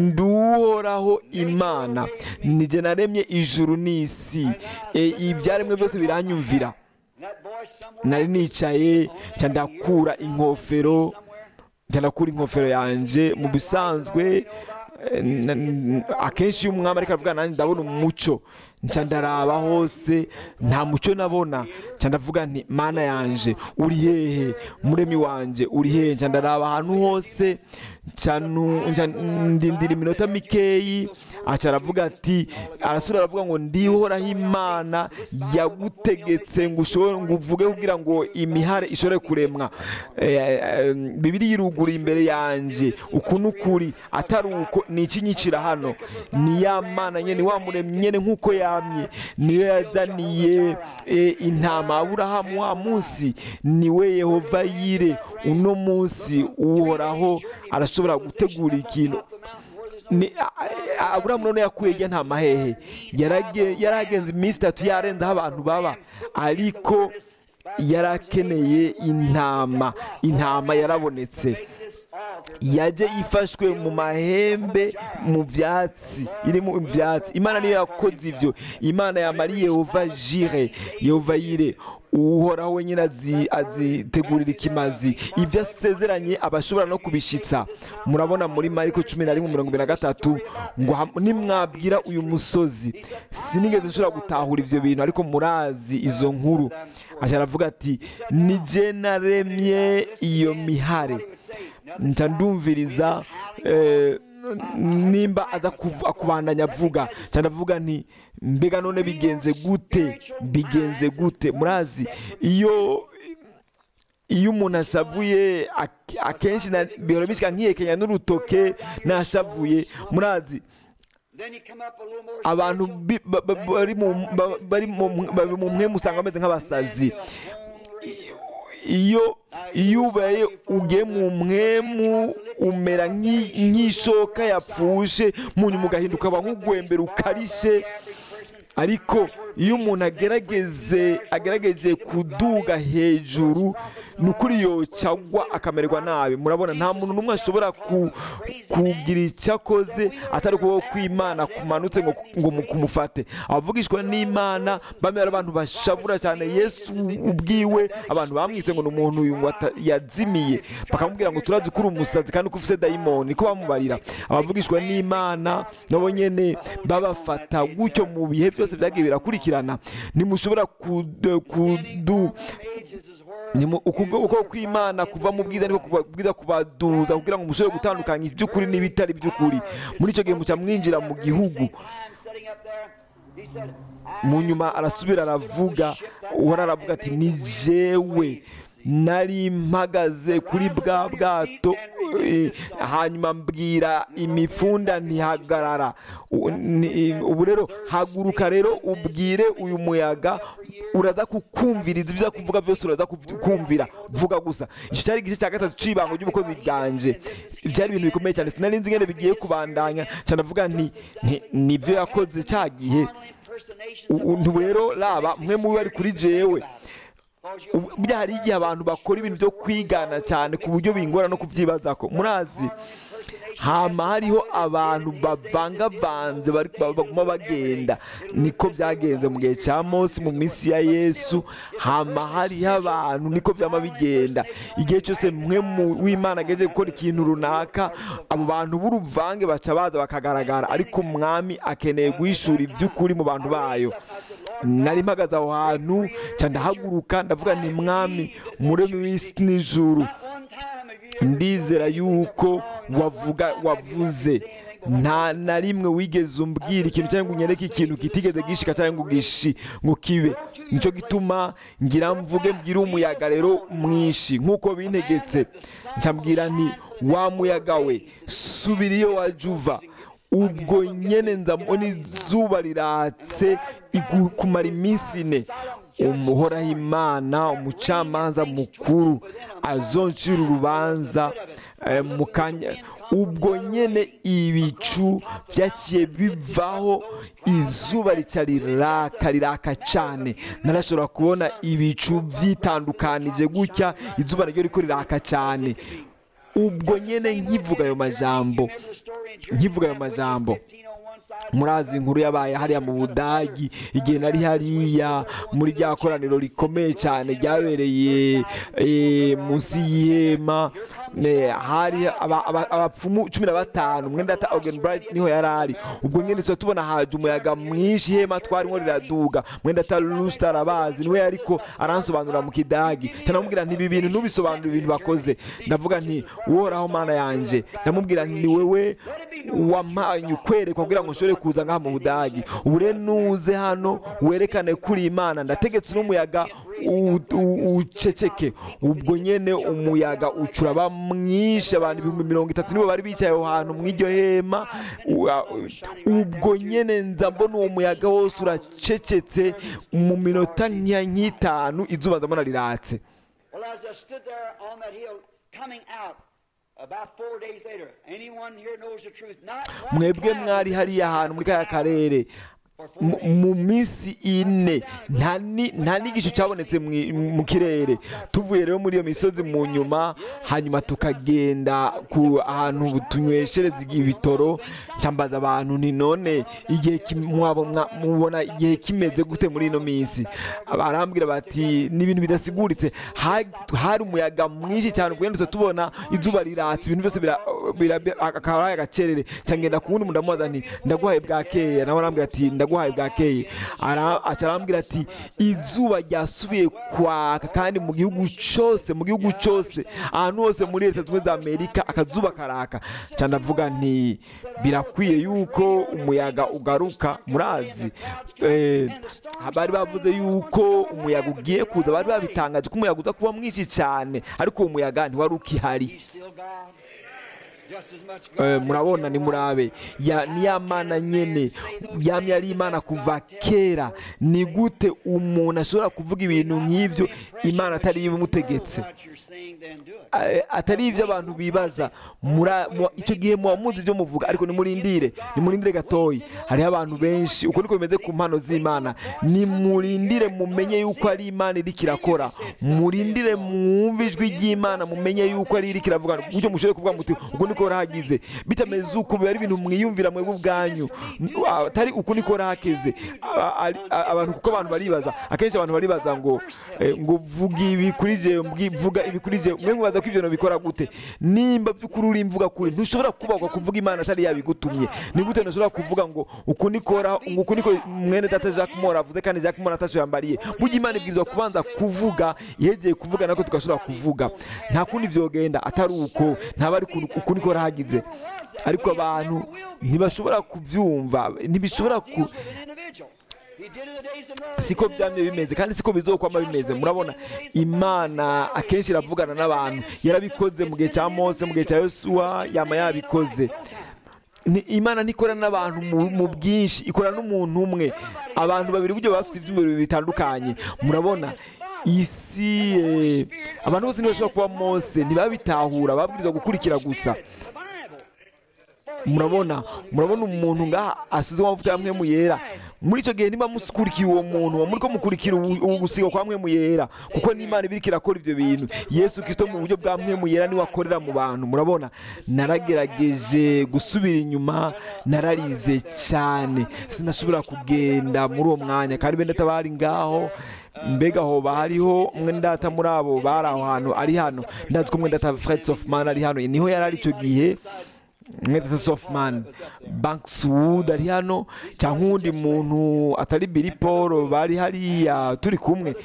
Speaker 2: nduhoraho imana nijye naremye ijuru n'isi E, ibyaremwe byose biranyumvira
Speaker 1: that boy somewhere
Speaker 2: nari nicaye nca ndakura inkofero nca ndakura inkofero yanjye mu bisanzwe eh, na- n- akenshi iyo umwami ariko avuga nanjye ndabona umucyo nca ndaraba hose nta mucyo nabona nca ndavuga nti mana yanje uri hehe muremi wanje uri hehe nca ndaraba ahantu hose nca nu- nca ndindira iminota mikeyi aca aravuga ati arasura aravuga ngo ndihoraho imana yagutegetse ngo ushobore ngo uvuge kugira ngo imihare ishobore kuremwa Eh, eh, bibiri yiruguruye imbere yanjye uku n'ukuri atari uko ni ikinyicira hano ni ya mana nyene wa muremyi nyene nk'uko yamye niyo yazaniye eh, intama aburahamu wa munsi niwe yehova yire uno munsi uhoraho arashobora gutegura ikintu ni a- a- aburahamu none yakuye ijya nta mahehe Yarage- yaragenze iminsi itatu yarenze aho abantu baba ariko yarakeneye intama intama yarabonetse yaje ifashwe mu mahembe mu byatsi iri mu byatsi imana niyo yakoze ibyo imana yamariye yehova jire yehova yire uhoraho wenyine azi- azitegurira ikimazi ibyo asezeranye aba ashobora no kubishitsa murabona muri mariko cumi na rimwe mirongo ibiri na gatatu ngo ham- nimwabwira uyu musozi sinigeze nshobora gutahura ibyo bintu ariko murazi izo nkuru aja aravuga ati nije naremye iyo mihare nca ndumviriza eh, nimba aza kuv- kubandanya avuga nca ndavuga nti mbega none bigenze gute bigenze gute murazi iyo iyo umuntu ashavuye ak- akenshi na- bihora bishyika nkiyekenya n'urutoke nashavuye murazi
Speaker 1: Then you come up a little more
Speaker 2: abantu bi- ba- ba- bari mu- ba- bari mu bari mu mwe musanga bameze nk'abasazi iyo iyo ubaye ugiye mu mwemu umera nk'i- nk'ishoka yapfushe mu nyuma ugahinduka aba nk'ugwembera ukarishe ariko iyo umuntu agerageze agerageje kuduga hejuru ni ukuri yocagwa akamererwa nabi murabona nta muntu n'umwe ashobora ku- kugira icyo akoze atari ukuboko kw'imana kumanutse ngo ngo mu- kumufate abavugishwa n'imana bamwe ari abantu bashavura cyane yesu ubwiwe abantu bamwise ngo ni umuntu uyu ngo ata- yazimiye bakamubwira ngo turazi ko uri umusazi kandi ko ufite dayimoni niko bamubarira abavugishwa n'imana nabo nyene babafata gutyo mu bihe byose byagiye birakurikirana ntimushobora kudu, kudu ni mu- ukubwo uko kw'imana kuva mu bwiza niko kuba- bwiza kubaduza kugira ngo mushobore gutandukanya iby'ukuri n'ibitari by'ukuri muri icyo gihe muca mwinjira mu gihugu mu nyuma arasubira aravuga uhora aravuga ati ni jewe nari mpagaze kuri bwa bwato eh, hanyuma mbwira imifunda ntihagarara U- ni- ubu rero haguruka rero ubwire uyu muyaga uraza kukumviriza ibyo kuvuga byose uraza kuv- kumvira vuga gusa icyo cyari igice cya gatatu cy'ibango ry'ubukozi bwanje byari ibintu bikomeye cyane sinari nzi ingene bigiye kubandanya cyane avuga nti nti- nibyo yakoze cya gihe U- ubu rero raba mwe mubi bari kuri jewe Ubu- burya hari igihe abantu bakora ibintu byo kwigana cyane ku buryo bingora no kubyibaza ko murazi hama hariho abantu bavangavanze bari- ba- baguma bagenda niko byagenze mu gihe cya mose mu minsi ya yesu hama hariho abantu niko byama bigenda igihe cyose mwe mu- w'imana ageze gukora ikintu runaka abo bantu b'uruvange baca baza bakagaragara ariko umwami akeneye guhishura iby'ukuri mu bantu bayo nari mpagaze aho hantu nca ndahaguruka ndavuga nti mwami muremi w'isi n'ijuru ndizera yuko wavuga wavuze nta na rimwe wigeze umbwira ikintu cyangwa ngo unyereke ikintu kitigeze gishika cyangwa ngo gishi ngo kibe nicyo gituma ngira mvuge mbwire umuyaga rero mwinshi nk'uko bintegetse ncambwira nti wa muyaga we subira iyo wajya uva ubwo nyene nzabona izuba riratse igu- kumara iminsi ine umuhoraho imana umucamanza mukuru azoncira urubanza eh, mu kanya ubwo nyene ibicu byaciye bivaho izuba rica riraka riraka cyane narashobora kubona ibicu byitandukanije gutya izuba naryo riko riraka cyane ubwo nyene nkivuga ayo majambo nkivuga ayo majambo murazi inkuru yabaye hariya mu budagi igihe nari hariya muri rya koraniro rikomeye cyane ryabereye eh, munsi y'ihema ne, hari aba- aba- abapfumu cumi na batanu mwenda ata Augen Bright niho yari ari ubwo nyine tuba tubona haje umuyaga mwinshi ihema twarimo riraduga mwenda ata Lustar arabazi niwe ariko aransobanurira mu kidagi cyane amubwira nti ibi bintu ntubisobanure ibintu bakoze ndavuga nti uhoraho mana yanjye ndamubwira nti ni wewe wampaye ukwerekwa kugira ngo nshobore kuza ngaha mu budagi ubu rero nuze hano werekane kuri imana ndategetse n'umuyaga u- u- uceceke ubwo nyene umuyaga ucuraba mwinshi abantu ibihumbi mirongo itatu nibo bari bicaye aho hantu mu iryo hema U- a- ubwo nyene nza mbona uwo muyaga wose uracecetse mu minota nka nk'itanu izuba ndabona riratse
Speaker 1: Well, as I stood there on that hill, coming out about four days later, anyone here knows the truth. Not one
Speaker 2: mwebwe
Speaker 1: cloud
Speaker 2: mwari
Speaker 1: was
Speaker 2: hariya
Speaker 1: in
Speaker 2: hantu muri
Speaker 1: the
Speaker 2: kaya
Speaker 1: sky.
Speaker 2: karere mu- mu minsi ine nta ni- nta n'igicu cyabonetse mu- mu kirere tuvuye rero muri iyo misozi mu nyuma hanyuma tukagenda ku ahantu tunyweshereza ibitoro ncambaza abantu nti none igihe kim- mwabo- mwa- mubona igihe kimeze gute muri ino minsi barambwira bati ni ibintu bidasiguritse Ha- hari umuyaga mwinshi cyane ubwo tubona izuba riratse ibintu byose bira- bira- akaba ari agacerere cyangwa ku wundi muntu ndamubaza nti ndaguhaye bwakeye nawe arambwira ati ndaguhaye bwakeye Ara- aca arambwira ati izuba ryasubiye kwaka kandi mu gihugu cyose mu gihugu cyose ahantu hose muri leta zunze ubumwe za amerika akazuba karaka cyane ndavuga nti birakwiye yuko umuyaga ugaruka murazi Eh, bari bavuze yuko umuyaga ugiye kuza bari babitangaje ko umuyaga uza kuba mwinshi cyane ariko uwo muyaga ntiwari ukihari
Speaker 1: He's still God. just as much
Speaker 2: Eh,
Speaker 1: God
Speaker 2: murabona ni murabe ya ni ya mana nyene yamye ari imana kuva kera ni gute umuntu ashobora kuvuga ibintu nk'ivyo imana atari ibimutegetse
Speaker 1: what you're saying, then do it.
Speaker 2: Eh, atari ibyo abantu bibaza Mura- mu- icyo gihe muba muzi ibyo muvuga ariko nimurindire nimurindire gatoyi hariho abantu benshi uko niko bimeze ku mpano z'imana nimurindire mumenye yuko ari imana iriko irakora murindire mwumve ijwi ry'imana mumenye yuko ari iriko iravuga gutyo mushobore kuvuga muti uko niko rahagize bitameze uko biba ari ibintu mwiyumvira mwebwe ubwanyu atari uko niko rahageze A- ari- a- abantu kuko abantu baribaza akenshi abantu baribaza ngo eh, ngo vuga ibi kuri je mbwi- vuga ibi kuri je mwe mubaza ko ivyo bintu bikora gute nimba by'ukuri uri imvuga kuri ntushobora kubagwa kuvuga imana atari yabigutumye ni gute ntushobora kuvuga ngo uku nikora ngo uku niko mwene data Jacques Mora avuze kandi Jacques Mora atasho yambariye burya imana ibwirizwa kubanza kuvuga yegeye kuvuga nako tugashobora kuvuga nta kundi vyogenda atari uko ntaba ari uku- uku niko rahagize ariko abantu ntibashobora kuvyumva ntibishobora ku
Speaker 1: Deals with an individual. He did it the days of Noah.
Speaker 2: siko byamye bimeze kandi siko bizokwama bimeze murabona imana akenshi iravugana n'abantu yarabikoze mu gihe cya mose mu gihe cya yosuwa yama yabikoze Ni- imana ntikorana n'abantu mu- mu bwinshi ikorana n'umuntu umwe abantu babiri buryo baba bafite ibyumviro bitandukanye murabona isi eh, abantu bose ntibashobora kuba mose ntibabitahura babwirizwa gukurikira gusa
Speaker 1: The Bible.
Speaker 2: murabona murabona umuntu ngaha asize amavuta ya mwemu yera muri icyo gihe niba mukurikiye uwo muntu muba muri ko mukurikira ubu- ubu gusiga kwa mwemu yera kuko n'imana ibirika irakora ibyo bintu yesu kirisito mu buryo bwa mwemu yera niwe akorera mu bantu murabona naragerageje gusubira inyuma nararize cyane sinashobora kugenda muri uwo mwanya kandi bene bari ngaho mbega hoba hariho umwe ndata muri abo bari aho hantu ari hano ndazi ko umwe ndata Fred Sofman ari hano niho yari ari icyo gihe mwete Sofman Bankswood ari hano cyangwa uwundi muntu atari Billy Paul bari hariya turi kumwe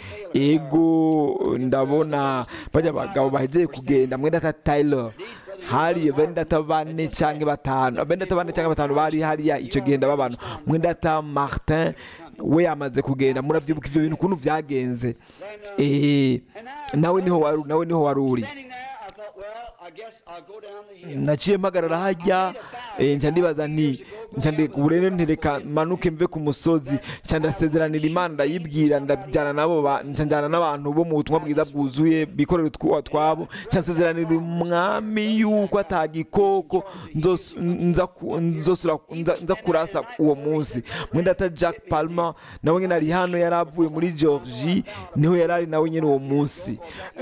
Speaker 2: ego ndabona bajya abagabo bahegeye kugenda mwenda Tyler hari bendata bane cyangwa batanu bendata bane cyangwa batanu bari hariya icyo gihe ndababana mwenda Martin we yamaze kugenda murabyibuka ivyo bintu ukuntu vyagenze eh nawe niho wari nawe niho wari uri
Speaker 1: Standing there, I thought, well, I guess I'll go down the hill.
Speaker 2: naciye mpagarara hajya eh, nca ndibaza nti nca ndi uburere ntereka manuke mve ku musozi nca ndasezeranira imana ndayibwira ndajyana nabo ba- nca njyana n'abantu bo mu butumwa bwiza bwuzuye bikorera utwa twabo nca nsezeranira umwami yuko atagikoko nzos- nza ku- nzosura- nza nza kurasa uwo munsi mwenda ata jack palmer nawe nyine ari hano yari avuye muri georgie niho yari ari nawe nyine uwo munsi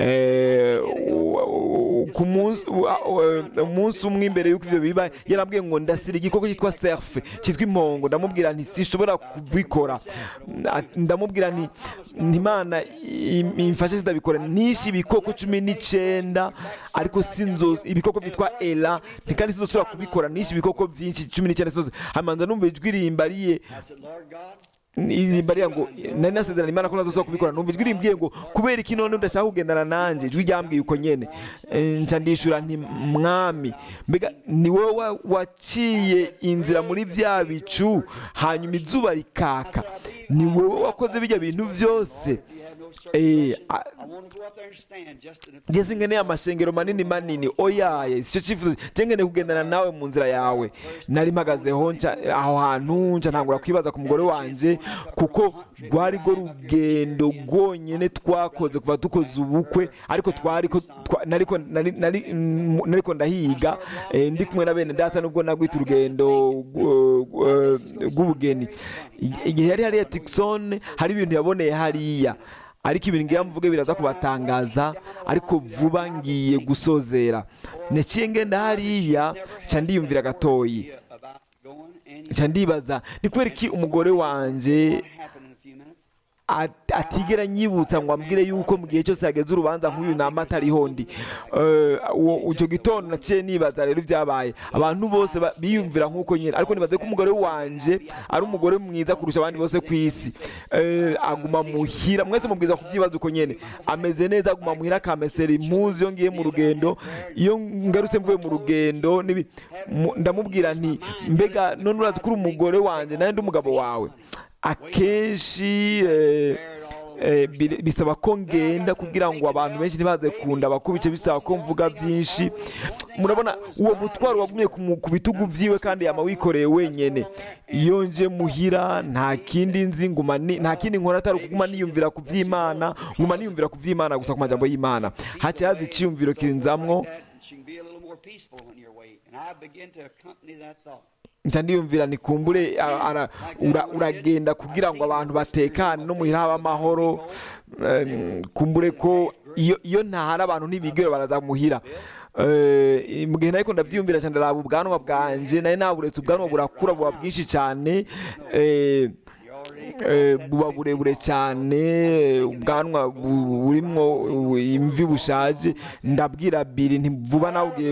Speaker 2: Eh, u- u- ku munsi u- u- umunsi umwe imbere y'uko ibyo biba yarambwiye ngo ndasira igikoko cyitwa serfe cyitwa impongo ndamubwira nti sinshobora kubikora Na- ndamubwira nti ntimana imfashe zidabikora nishe ibikoko cumi n'icyenda ariko sinzo ibikoko byitwa era nti kandi sinzosubira kubikora nishe ibikoko byinshi cumi n'icyenda sinzo hamanza numva ijwi rimbariye
Speaker 1: I said, Lord God,
Speaker 2: rimbariye ngo nari nasezerana imana ko ntazosubira kubikora numva ijwi rimbwiye ngo kubera iki none udashaka kugendana nanjye ijwi ryambwiye uko nyene Eh, nca ndishura nti mwami mbega ni wowe wa- waciye inzira muri bya bicu hanyuma izuba rikaka ni wowe wakoze bijya bintu byose
Speaker 1: you have no service.
Speaker 2: Eh, a-
Speaker 1: I want to go up there and stand just in a
Speaker 2: ngeze nkeneye amashengero manini manini oyaye si cyo cyifuzo njye nkeneye kugendana nawe mu nzira yawe nari mpagazeho nca aho hantu nca ntangura kwibaza ku mugore wanjye kuko rwari rwo rugendo rwonyine twakoze kuva dukoze ubukwe ariko twari ko twa- nariko nari nari mm, nariko ndahiga eh, ndi kumwe na bene data nubwo nagwita urugendo rw- rw- rw'ubugeni igihe yari hariya Tucson hari ibintu yaboneye hariya ariko ibintu ngira mvuge biraza kubatangaza ariko vuba ngiye gusozera naciye ngenda hariya nca ndiyumvira gatoyi
Speaker 1: about going and
Speaker 2: nca ndibaza ni kubera iki umugore wanje
Speaker 1: what happened in a few minutes.
Speaker 2: at- atigera nyibutsa ngo ambwire yuko mu gihe cyose hageze urubanza nk'uyu nama atariho ndi Eh, uwo- icyo gitondo naciye nibaza rero ibyabaye abantu bose ba- biyumvira nk'uko nyine ariko nibaze ko umugore wanje ari umugore mwiza kurusha abandi bose ku isi Eh, aguma muhira mwese mubwiza kubyibaza uko nyine ameze neza aguma muhira akamesera impuzu iyo ngiye mu rugendo iyo ngarutse mvuye mu rugendo n'ibi- mu- ndamubwira nti mbega none urazi ko uri umugore wanjye nawe ndi umugabo wawe akenshi eh, eh, bi- bisaba ko ngenda kugira ngo abantu benshi ntibaze kunda bakubice bisaba ko mvuga byinshi murabona uwo mutwaro wagumye ku mu- ku bitugu vyiwe kandi yama wikoreye wenyene iyo nje muhira nta kindi nzi nguma ni- nta kindi nkora atari ukuguma niyumvira ku vy'imana nguma niyumvira ku vy'imana gusa ku majambo y'imana haca haza iciyumviro kinzamwo
Speaker 1: that she can be a little more peaceful on your way. And I begin to accompany that thought.
Speaker 2: nca ndiyumvira nikumbure a- ara- ura- uragenda kugira ngo abantu batekane no muhira habe amahoro Em, kumbure ko iyo iyo ntahari abantu ntibigere baraza muhira Eh, mu gihe nariko ndavyiyumvira cyane ndaraba ubwanwa bwanje nari naburetse ubwanwa burakura buba bwinshi cyane eh, eh, buba burebure cyane ubwanwa bu- burimwo imvi bushaje ndabwira biri ntivuba nawe ugiye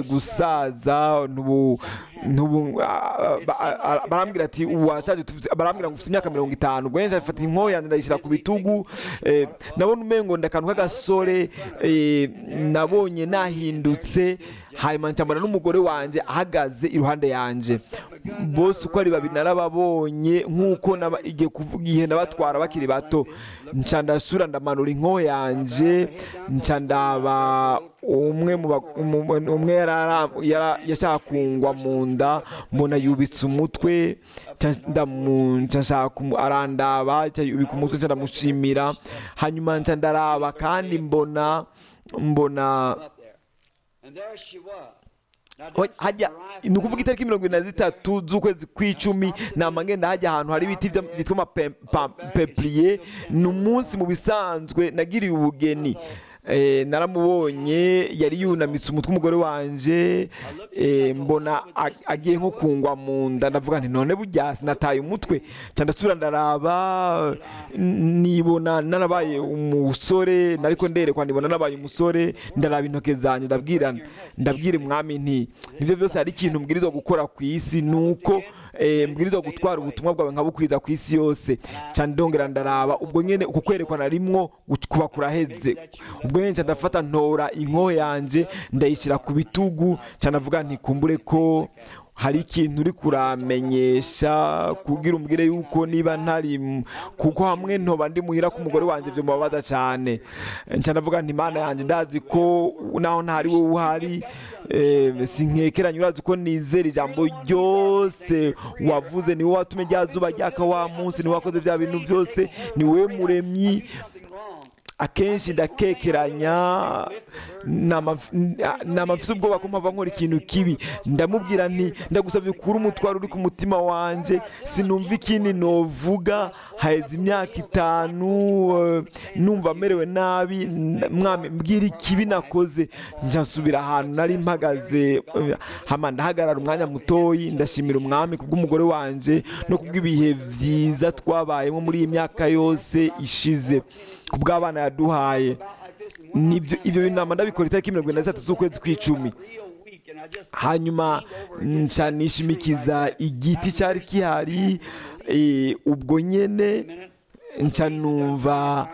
Speaker 2: gusaza ntubu ntubu ah, ba- ah, ah, barambwira ati washaje tufite- barambwira ngo ufite imyaka mirongo itanu ubwo njye mfata inkoho yanjye ndayishyira ku bitugu eh, nabona umengo ndakantu k'agasore eh, nabonye nahindutse hanyuma ncambona n'umugore wanjye ahagaze iruhande yanjye bose uko ari babiri narababonye nk'uko naba- igihe kuvuga igihe nabatwara bakiri bato nca ndasura ndamanura inkoho yanjye nca ndaba umwe mu ba- umu- umwe yarara- yara- yashaka kungwa mu nda mbona yubitse umutwe nca ndamu- nca nshaka kumu- arandaba nca yubika umutwe nca ndamushimira hanyuma nca ndaraba kandi mbona mbona
Speaker 1: Up there. And there she was. Now,
Speaker 2: Oya,
Speaker 1: that's
Speaker 2: hajya
Speaker 1: arrived
Speaker 2: ni ukuvuga itariki mirongo irindwi na zitatu z'ukwezi kw'icumi nama ngenda hajya ahantu hari ibiti bya- byitwa amapepuriye ni umunsi mu bisanzwe nagiriye ubugeni Eh, naramubonye yari yunamitse umutwe umugore wanje eh, mbona ag- agiye nko kungwa mu nda ndavuga nti none burya sinataye umutwe nca ndasubira ndaraba n- nibona narabaye umusore nariko nderekwa nibona nabaye umusore ndaraba intoke zanjye ndabwira ndabwira umwami nti nivyo byose hari ikintu mbwirizwa gukora ku isi nuko eh, mbwirizwa gutwara ubutumwa bwawe nkabukwiza ku isi yose nca ndongera ndaraba ubwo nyene uko kwerekwa narimwo gu- kuba kuraheze ubwo nyene nca ndafata ntora inkoho yanje ndayishyira ku bitugu nca ndavuga nti kumbure ko hari ikintu uri kuramenyesha kugira umbwire yuko niba ntari m- kuko hamwe ntoba ndi muhira ko umugore wanjye byo mubabaza cyane nca ndavuga nti imana yanjye ndazi ko naho ntari wowe uhari eh, sinkekeranye urazi ko nizera ijambo ryose wavuze ni wowe watumye rya zuba ryaka wa munsi ni wowe wakoze bya bintu byose ni wowe muremyi
Speaker 1: something wrong.
Speaker 2: akenshi ndakekeranya namafise ubwoba ko mpava nkora ikintu kibi ndamubwira nti ndagusabye ukure umutwaro uri ku mutima wanje sinumva ikindi novuga haheze imyaka itanu eh, numva merewe nabi n- mwami mbwira ikibi nakoze nja nsubira ahantu nari mpagaze eh, hama ndahagarara umwanya mutoyi ndashimira umwami kubw'umugore wanje no kubw'ibihe vyiza twabayemo muri iyi myaka yose ishize kubw'abana yaduhaye nibyo ibyo bintu nama ndabikora itariki mirongo irindwi na zitatu z'ukwezi kw'icumi
Speaker 1: Real weak. And I just
Speaker 2: hanyuma nca nishimikiza igiti cyari gihari eh, ubwo nyene nca numva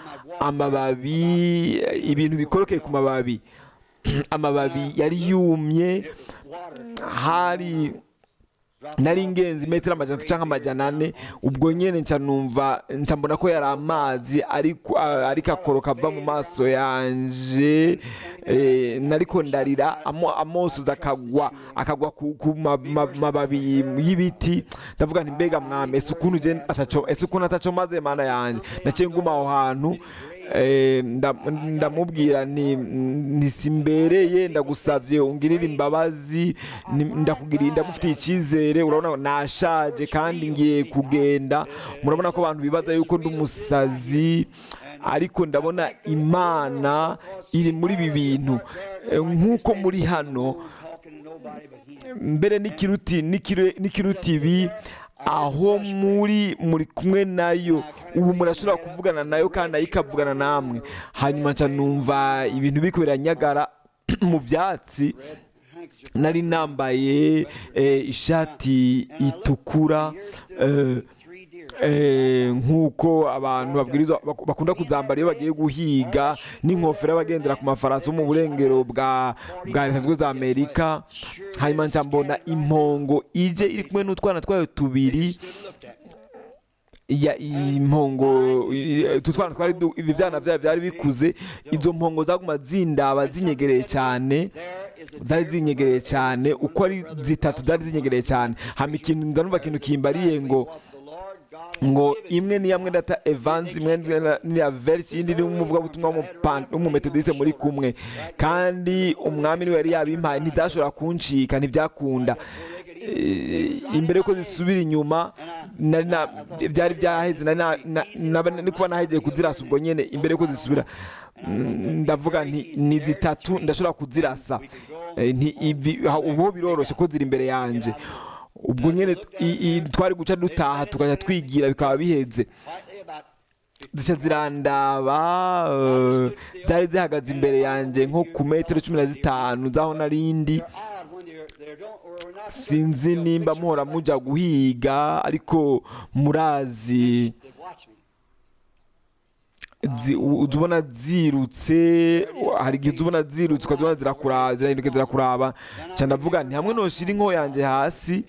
Speaker 2: amababi ibintu bikorokeye ku mababi amababi yari yumye
Speaker 1: water.
Speaker 2: hari nari ingenzi metero amajana atatu cyangwa amajana ane ubwo nyine nca numva nca mbona ko yari amazi ariko ariko akoroka ava mu maso yanje eh, nariko ndarira amo- amosozi akagwa akagwa ku ku ma- ma- mababi y'ibiti ndavuga nti mbega mwami ese ukuntu je ataco ese ukuntu ataco maze mana yanje naciye nguma aho hantu Eh, nda- ndamubwira nti ntisimbereye ndagusabye ungirire imbabazi ni- ndakugiriye ndagufitiye icyizere urabona ko nashaje kandi ngiye kugenda murabona ko abantu bibaza yuko ndi umusazi ariko ndabona imana iri muri ibi bintu Eh, nk'uko muri hano
Speaker 1: Talking to nobody but him.
Speaker 2: mbere n'ikiruti n'ikire- n'ikiruti ibi aho muri muri kumwe nayo ubu murashobora kuvugana nayo kandi nayo ikavugana namwe hanyuma nca numva ibintu biriko biranyagara mu byatsi
Speaker 1: Handkerchief.
Speaker 2: nari nambaye eh, ishati itukura eh,
Speaker 1: Three deer.
Speaker 2: eh, nk'uko abantu babwirizwa bak- bakunda kuzambara iyo bagiye guhiga n'inkofero y'abagendera ku mafarasi yo mu burengero bwa bwa leta zunze ubumwe za amerika hanyuma nca mbona impongo ije iri kumwe n'utwana twayo tubiri
Speaker 1: Stood and looked at me.
Speaker 2: ya impongo i- utu twana twari du- ibi byana byayo byari bikuze izo mpongo zaguma zindaba zinyegereye cyane zari zinyegereye cyane uko ari zitatu zari zinyegereye cyane hama ikintu ndanumva ikintu kimbariye ngo ngo imwe ni yamwe data Evans imwe ni ya verse yindi ni umuvugabutumwa w'umupan- w'umumetodiste muri kumwe kandi umwami niwe yari yabimpaye ntizashobora kuncika ntibyakunda Eh, imbere yuko zisubira inyuma nari na- byari byaheze nari na- na- naba- ni kuba nahegeye kuzirasa ubwo nyene imbere yuko zisubira Mm, ndavuga nti ni zitatu ndashobora kuzirasa Eh, nti ibi- ha- ubu biroroshe ko ziri imbere yanje ubwo nyene i- i- twari guca dutaha tukajya twigira bikaba biheze zica zirandaba eh, zari zihagaze imbere yanjye nko ku metero cumi na zitanu zaho narindi sinzi nimba muhora mujya guhiga ariko murazi zi- u- uza ubona zirutse hari igihe uza ubona zirutse ukajya ubona zirakuraba zirahinduka zirakuraba nca ndavuga nti hamwe noshira inko yanjye hasi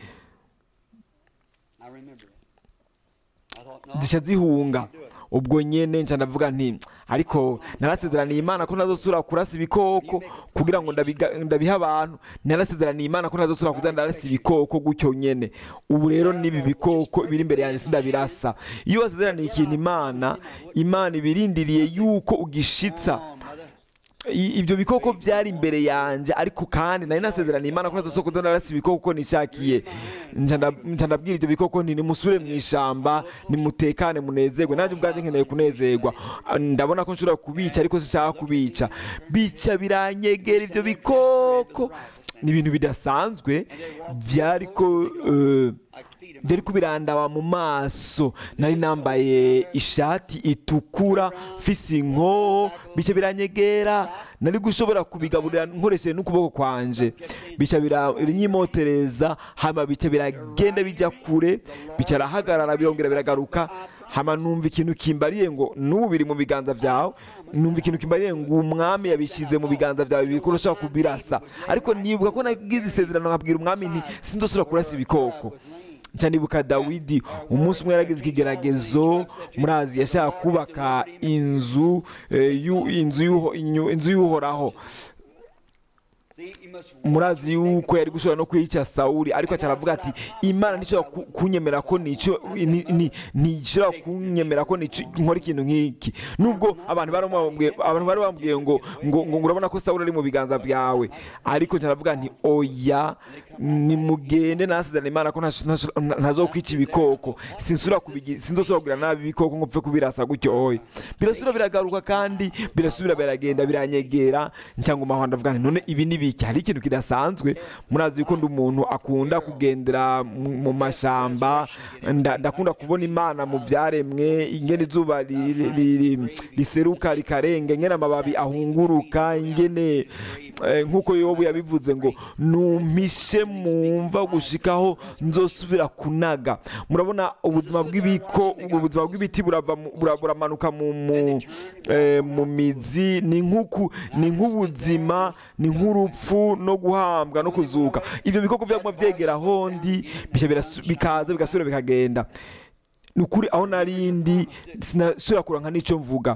Speaker 2: zica zihunga ubwo nyene nca ndavuga nti ariko narasezeraniye imana ko ntazosubira kurasa ibikoko kugira ngo ndabiga- ndabihe abantu narasezeraniye imana ko ntazosubira kuza ndarasa ibikoko gutyo nyene ubu rero n'ibi bikoko biri imbere yanjye sindabirasa iyo wasezeraniye ikintu imana imana ibirindiriye yuko ugishitsa I- ibyo bikoko byari imbere yanjye ariko kandi nari nasezeraniye imana ko ntazosubira kuza ndarasa ibikoko uko nishakiye nca nda- nca ndabwira ibyo bikoko nti nimusubire mu ishamba nimutekane munezerwe nanjye ubwanjye nkeneye kunezerwa Ah, ndabona ko nshobora kubica ariko sinshaka kubica bica biranyegera ibyo bikoko ni ibintu bidasanzwe byariko eh, byari kubirandaba mu maso nari nambaye ishati itukura mfise inkoho bica biranyegera nari gushobora kubigaburira nkoresheje n'ukuboko kwanje bica bira- binyimotereza hama bica biragenda bijya kure bica arahagarara birongera biragaruka hama numva ikintu kimbariye ngo n'ubu biri mu biganza byawe numva ikintu kimbariye ngo umwami yabishyize mu biganza byawe bikuru ushobora kubirasa ariko nibuka ko nagize isezerano nkabwira umwami nti sindosubira kurasa ibikoko nca nibuka dawidi umunsi umwe yaragize ikigeragezo murazi yashaka kubaka inzu eh, yu- inzu y'uho- inyu- inzu y'uhoraho murazi yuko yari gushobora no kwica sawuli ariko aca aravuga ati imana ntishobora ku- kunyemera ko nico ni- ni- ntishobora kunyemera ko nico- nkora ikintu nk'iki nubwo abantu bari bamubwiye abantu bari bambwiye ngo ngo ngo urabona ko sawuli ari mu biganza byawe ariko nca aravuga nti oya nimugende nasezerana imana ko ntash- ntash- ntazokwica ibikoko sinsubira kubigi- sinzosubira kugira nabi ibikoko ngo mpfe kubirasa gutyo oya birasubira biragaruka kandi birasubira biragenda biranyegera cyangwa umahwa ndavuga nti none ibi ni biki hari ikintu kidasanzwe murazi yuko ndi umuntu akunda kugendera mu mu mashamba nda- ndakunda kubona imana mu byaremwe ingene izuba ri- ri- ri- riseruka rikarenga ingene amababi ahunguruka ingene eh, nk'uko yobu yabivuze ngo numpishe mumva gushikaho nzosubira kunaga murabona ubuzima bw'ibiko ubuzima bw'ibiti burava mu- bura- buramanuka mu mu eh, mu mizi ni nk'uku ni nk'ubuzima ni nk'urupfu no guhambwa no kuzuka ibyo bikoko byaguma byegera hondi bica birasu- bikaza bigasubira bikagenda ni ukuri aho narindi sinashobora kuranka n'icyo mvuga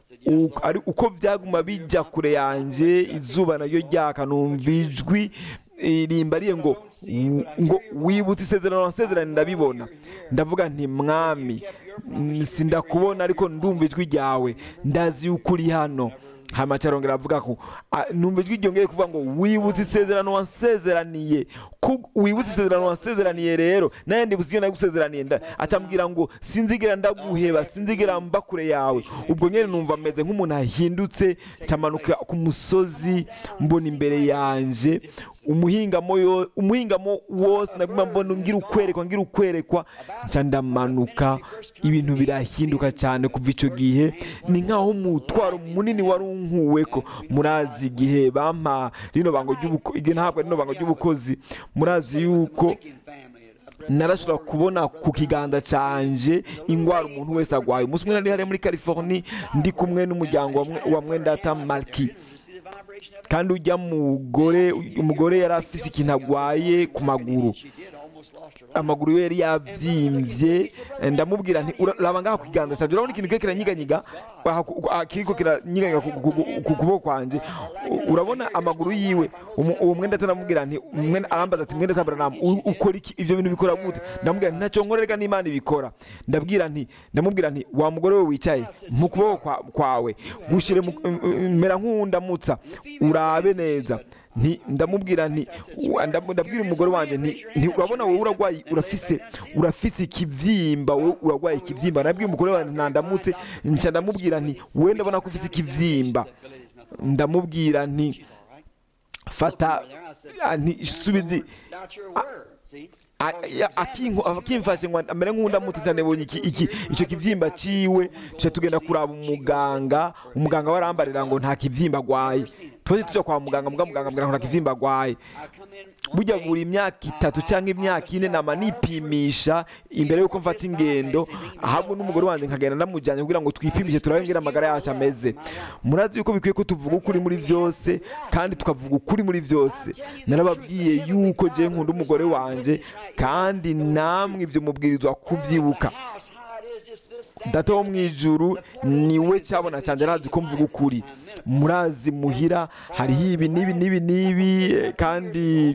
Speaker 2: U- ari uko byaguma bijya kure yanjye izuba naryo ryaka numva ijwi eh, rimbariye ngo w- ngo wibutse isezerano wasezerano ndabibona ndavuga nti mwami mm, sindakubona ariko ndumva ijwi ryawe ndazi yuko uri hano hama arongera avuga ko ah, numva ijwi ryongeye kuvuga ngo wibutse isezerano wansezeraniye Ku- wibutse isezerano wansezeraniye rero nawe ndibuze ibyo nagusezeraniye nda- acambwira ngo sinzigera ndaguheba sinzigera mba kure yawe ubwo nyine numva meze nk'umuntu ahindutse camanuka ku musozi mbona imbere yanje umuhingamo yo umuhingamo wose naguma mbona ngira ukwerekwa ngira ukwerekwa nca ndamanuka ibintu birahinduka cyane kuva icyo gihe ni nk'aho umutwaro munini wari unkuweko murazi igihe bampa rino bango ry'ubuko igihe ntabwo rino bango ry'ubukozi murazi yuko narashobora kubona ku kiganza canje ingwara umuntu wese agwaye umunsi umwe nari hariya muri californie ndi kumwe n'umuryango wa mwe- wa mwendata marki kandi ujya mugore umugore yari afise ikintu agwaye ku maguru amaguru ye yari yabyimbye ndamubwira nti "Ura- raba ngaha ku kiganza cyanjye urabona ikintu kiriko kiranyiganyiga aha ku- aha kiriko kiranyiganyiga ku- ku- ku- ku kuboko kwanjye U- urabona amaguru yiwe umu- uwo mwenda atanamubwira nti mwenda arambaza ati mwenda tabaranamu u- ukora iki ibyo bintu bikora gute ndamubwira nti ntacyo nkorerega n'imana ibikora ndabwira nti ndamubwira nti wa mugore we wicaye mu kuboko kwa- kwawe gushyire mu- m- m- mera nk'uwundamutsa urabe neza nti ndamubwira nti wa- ndam- ndabwira umugore wanjye nti nti urabona wowe uragwaye urafise urafise ikibyimba wowe uragwaye ikibyimba nabwiye umugore wanjye ntandamutse nca ndamubwira nti wowe ndabona ko ufise ikibyimba ndamubwira nti fata ah, nti subizi a- ya- akinko- akimfashe ngo amere nk'undamutse cyane bonye iki iki icyo kibyimba ciwe tuca tugenda kuraba umuganga umuganga we arambarira ngo nta kibyimba agwaye twaje tuja kwa muganga muga muganga ambwira ngo nta kibyimba agwaye burya buri imyaka itatu cyangwa imyaka ine nama nipimisha imbere y'uko mfata ingendo ahabwo n'umugore wanjye nkagenda ndamujyanye kugira ngo twipimishe turabe ngera amagara yacu ameze murazi yuko bikwiye ko tuvuga ukuri muri byose kandi tukavuga ukuri muri byose narababwiye yuko je nkunda umugore wanjye kandi namwe ibyo mubwirizwa kubyibuka data wo mu ijuru niwe cyabona cyane arazi ko mvuga ukuri murazi muhira hariho ibi n'ibi n'ibi n'ibi eh, kandi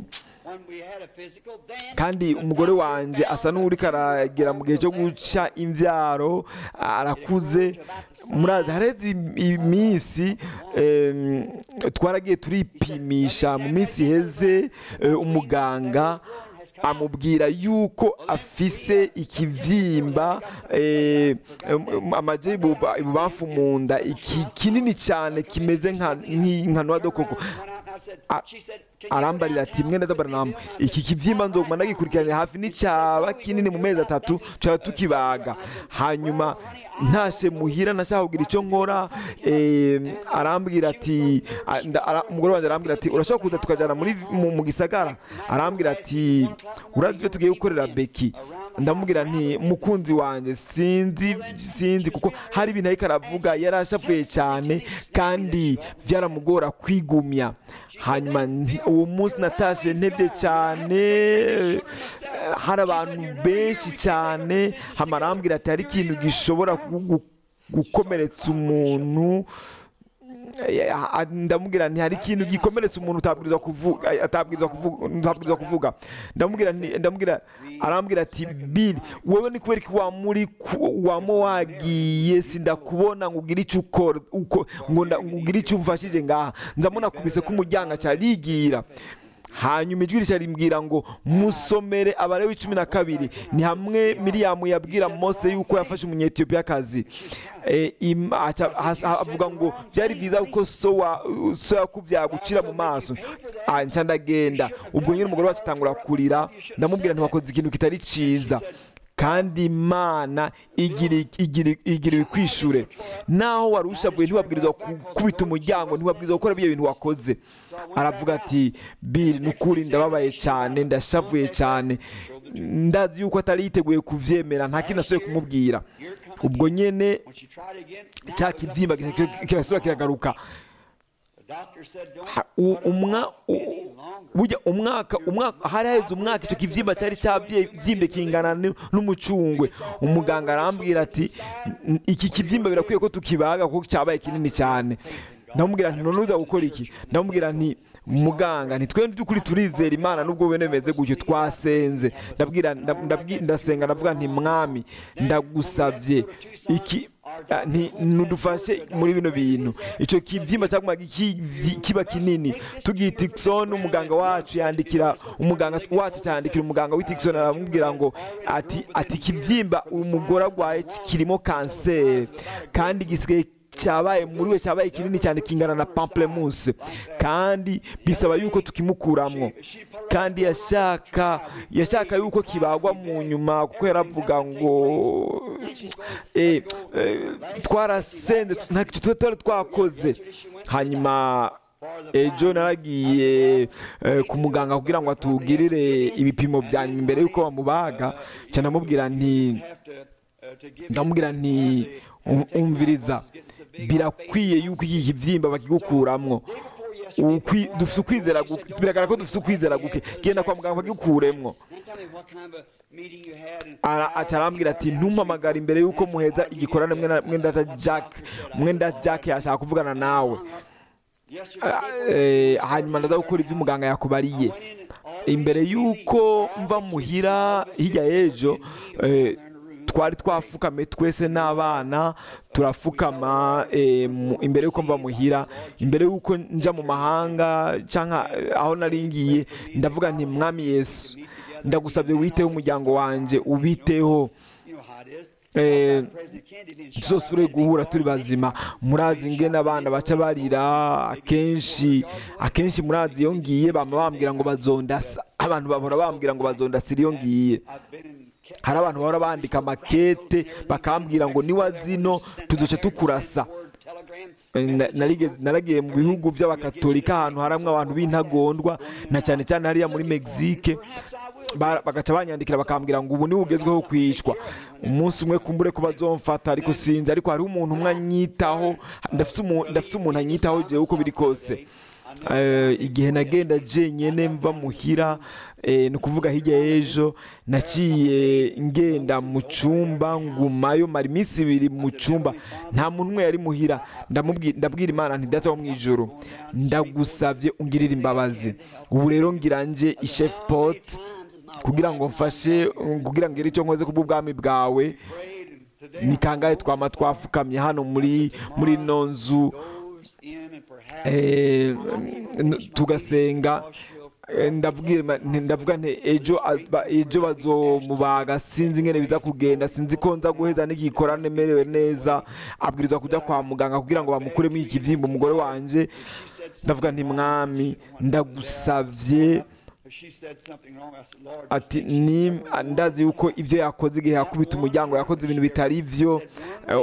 Speaker 2: kandi umugore wanjye asa n'uri karagera mu gihe cyo guca imbyaro arakuze murazi hareze iminsi em, twaragiye turipimisha mu minsi iheze eh, umuganga amubwira yuko afise ikibyimba eh, em, amaje ibuba- ibubamfu mu nda iki kinini cyane kimeze nka nki- nka nwadokoko A- arambarira ati mwene dabaranama iki kibyimba nzoguma ndagikurikiranye hafi n'icyaba kinini mu mezi atatu tuba tukibaga hanyuma ntashe muhira nashaka kugira icyo nkora eh, arambwira ati a- nda- ara- umugore wanjye arambwira ati urashobora kuza tukajyana muri mu, mu gisagara arambwira ati urazi ibyo tugiye gukorera beki ndamubwira nti mukunzi wanjye sinzi sinzi kuko hari ibintu ariko aravuga yari ashavuye cyane kandi byaramugora kwigumya hanyuma nti- uwo munsi natashe ntebye cyane eh, hari abantu benshi cyane hama arambwira ati hari ikintu gishobora kugu- gukomeretsa umuntu Eh, ah, ndamubwira nti hari ikintu gikomeretsa umuntu utabwirizwa kuvuga eh, atabwirizwa kuvuga utabwirizwa kuvuga ndamubwira nti- ndamubwira arambwira ati Bill wowe ni kubera ko wamuri wamo wagiye sindakubona ngo ugire icyo ukora uko ngo nda- ngo ugire icyo umfashije ngaha nzamuna kubise ko umuryango acarigira hanyuma ijwi rishya rimbwira ngo musomere abalewi cumi na kabiri ni hamwe miriyamu yabwira mose yuko yafashe umunyetiyopiyakazi Eh, im- aca- ha- avuga ngo byari byiza kuko so wa- so yakubyaye gucira mu maso Ah, nca ndagenda ubwo nyine umugore wacu atangura kurira ndamubwira ntiwakoze ikintu kitari cyiza kandi imana igira igira igira ibikwishure naho wari ushavuye ntiwabwirizwa gukubita umuryango ntiwabwirizwa gukora ibyo bintu wakoze aravuga ati biri ni ukuri ndababaye cyane ndashavuye cyane ndazi yuko atari yiteguye kuvyemera nta kintu ashoboye kumubwira ubwo nyene cya kibyimba kirasubira kiragaruka Ha- u- umwa u- burya umwaka umwaka hari haheze umwaka icyo kibyimba cyari cyabyimbye kingana n- n'umucungwe umuganga arambwira ati "N- iki kibyimba birakwiye ko tukibaga kuko cyabaye kinini cyane ndamubwira nti none uza gukora iki ndamubwira nti muganga ntitwe by'ukuri turizera imana nubwo bene bimeze gutyo twasenze ndabwira ndab- ndabwi- ndasenga ndavuga nti mwami ndagusabye iki Ah, nti nudufashe muri bino bintu icyo kibyimba cyagumaga iki- kiba kinini tugiye tikisoni umuganga wacu yandikira umuganga wacu cyandikira umuganga w'itikisoni aramubwira ngo ati ati ikibyimba umugore arwaye kirimo kanseri kandi gisigaye cyabaye muri we cyabaye kinini cyane kingana na pamplemousse kandi bisaba yuko tukimukuramwo kandi yashaka yashaka yuko kibagwa mu nyuma kuko yaravuga ngo eh, eh, twarasenze ntacyo tuba twari twakoze hanyuma ejo naragiye eh, ku muganga kugira ngo atugirire ibipimo bya nyuma mbere y'uko bamubaga cyane ndamubwira nti ndamubwira nti "Um- umviriza birakwiye yuko iki kibyimba bakigukuramwo ukwi- dufite ukwizera guke biragaragara ko dufite ukwizera guke genda kwa muganga bagikuremwo
Speaker 1: Then tell me what kind of a meeting you had and
Speaker 2: Ara- aca arambwira ati ntumpamagare imbere y'uko muheza igikorane mwenda- mwenda jack mwenda jack yashaka kuvugana nawe
Speaker 1: yesterday
Speaker 2: Eh, hanyuma ndaza gukora ibyo umuganga yakubariye imbere y'uko mva muhira hirya y'ejo eh, twari twafukame twese n'abana turafukama eh, mu- imbere y'uko mva muhira imbere y'uko nja mu mahanga cyangwa aho nari ngiye ndavuga nti mwami yesu ndagusabye witeho umuryango wanjye ubiteho
Speaker 1: you know how it is.
Speaker 2: Eh,
Speaker 1: President Kennedy being shot
Speaker 2: tuzosubire guhura turi bazima murazi ingene abana baca barira akenshi akenshi murazi iyo ngiye bama bambwira ngo bazondasa abantu bahora bambwira ngo bazondasira iyo ngiye
Speaker 1: I've been in Ke-
Speaker 2: hari abantu bahora bandika makete bakambwira ngo niwa zino tuzoca tukurasa
Speaker 1: word telegram.
Speaker 2: Na- narigeze- naragiye mu bihugu by'abakatolika ahantu haramwe abantu b'intagondwa na cyane cyane hariya muri mexique
Speaker 1: Perhaps I will.
Speaker 2: Ba- bagaca banyandikira bakambwira ngo ubu niwe ugezweho kwicwa umunsi umwe kumbure ko bazomfata ariko sinzi ariko hariho umuntu umwe anyitaho ndafite umu- ndafite umuntu anyitaho jewe uko biri kose Eh, igihe nagenda jenyene mva muhira eh, ni ukuvuga hirya y'ejo naciye ngenda mu cyumba ngumayo mara iminsi ibiri mu cyumba nta muntu umwe yari muhira ndamubwi- ndabwira imana nti data wo mu ijoro ndagusabye ungirire imbabazi ubu rero ngira nje ishefu poti kugira ngo mfashe kugira ngo ngire icyo nkoze kubw'ubwami bwawe
Speaker 1: Prayed and today
Speaker 2: ni kangahe twama twafukamye hano muri muri ino nzu
Speaker 1: goes in and perhaps
Speaker 2: eh, n- tugasenga Eh, ndabwira ma- nti- ndavuga nti ejo aba- ejo bazomubaga sinzi ingene biza kugenda sinzi ko nza guheza n'igikorane merewe neza abwirizwa kujya kwa muganga kugira ngo bamukuremo iki kibyimba umugore wanje ndavuga nti mwami ndagusavye
Speaker 1: she said something wrong. I said, Lord,
Speaker 2: ati ni ndazi yuko ibyo yakoze igihe yakubita umuryango yakoze ibintu bitari byo eh,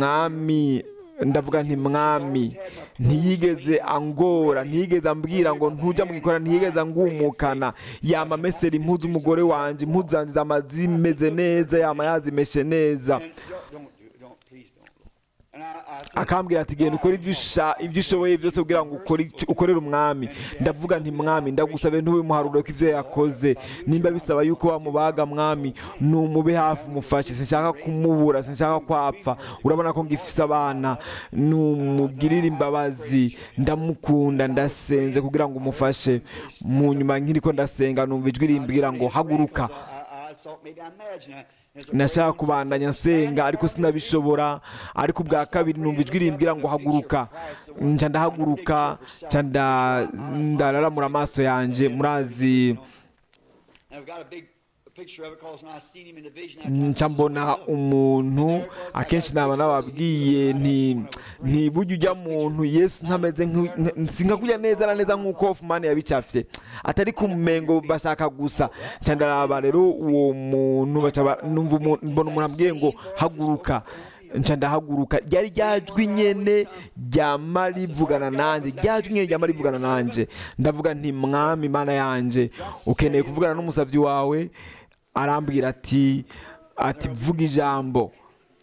Speaker 2: umwami ndavuga nti mwami ntiyigeze angora ntiyigeze ambwira ngo ntujya mu gikora ntiyigeze angumukana yama amesera impuzu umugore wanjye impuzu zanjye zama zimeze neza yama yazimeshe neza
Speaker 1: and don't, don't do it. Don't, please don't. And I, I said,
Speaker 2: akambwira ati genda ukore ibyo usha- ibyo ushoboye byose kugira ngo ukore icyo- ukorere umwami ndavuga nti mwami ndagusabe ntubimuharure ko ibyo yakoze nimba bisaba yuko wamubaga mwami numube hafi umufashe sinshaka kumubura sinshaka kwapfa urabona ko ngifise abana numugirire imbabazi ndamukunda ndasenze kugira ngo umufashe mu nyuma nkiriko ndasenga numva ijwi rimbwira ngo haguruka
Speaker 1: I, I thought maybe I imagined. There's a
Speaker 2: nashaka kubandanya nsenga ariko sinabishobora ariko ubwa kabiri numva ijwi rimbwira ngo haguruka nca ndahaguruka nca nda- ndararamura amaso yanjye murazi
Speaker 1: And I've got a big picture of it because when I seen him in the vision, I
Speaker 2: nca mbona umuntu akenshi naba nababwiye nti ntibujya ujya muntu yesu ntameze nk- nk- sinka kujya neza na neza nk'uko Hoffman yabicafye atari ku mengo bashaka gusa nca ndaraba rero uwo muntu baca ba- numva umuntu- mbona umuntu ambwiye ngo haguruka nca ndahaguruka ryari ryajwi nyene ryama rivugana nanjye ryajwi nyene ryama rivugana nanjye ndavuga nti mwami mana yanjye ukeneye kuvugana n'umusavyi wawe arambwira ati ati vuga ijambo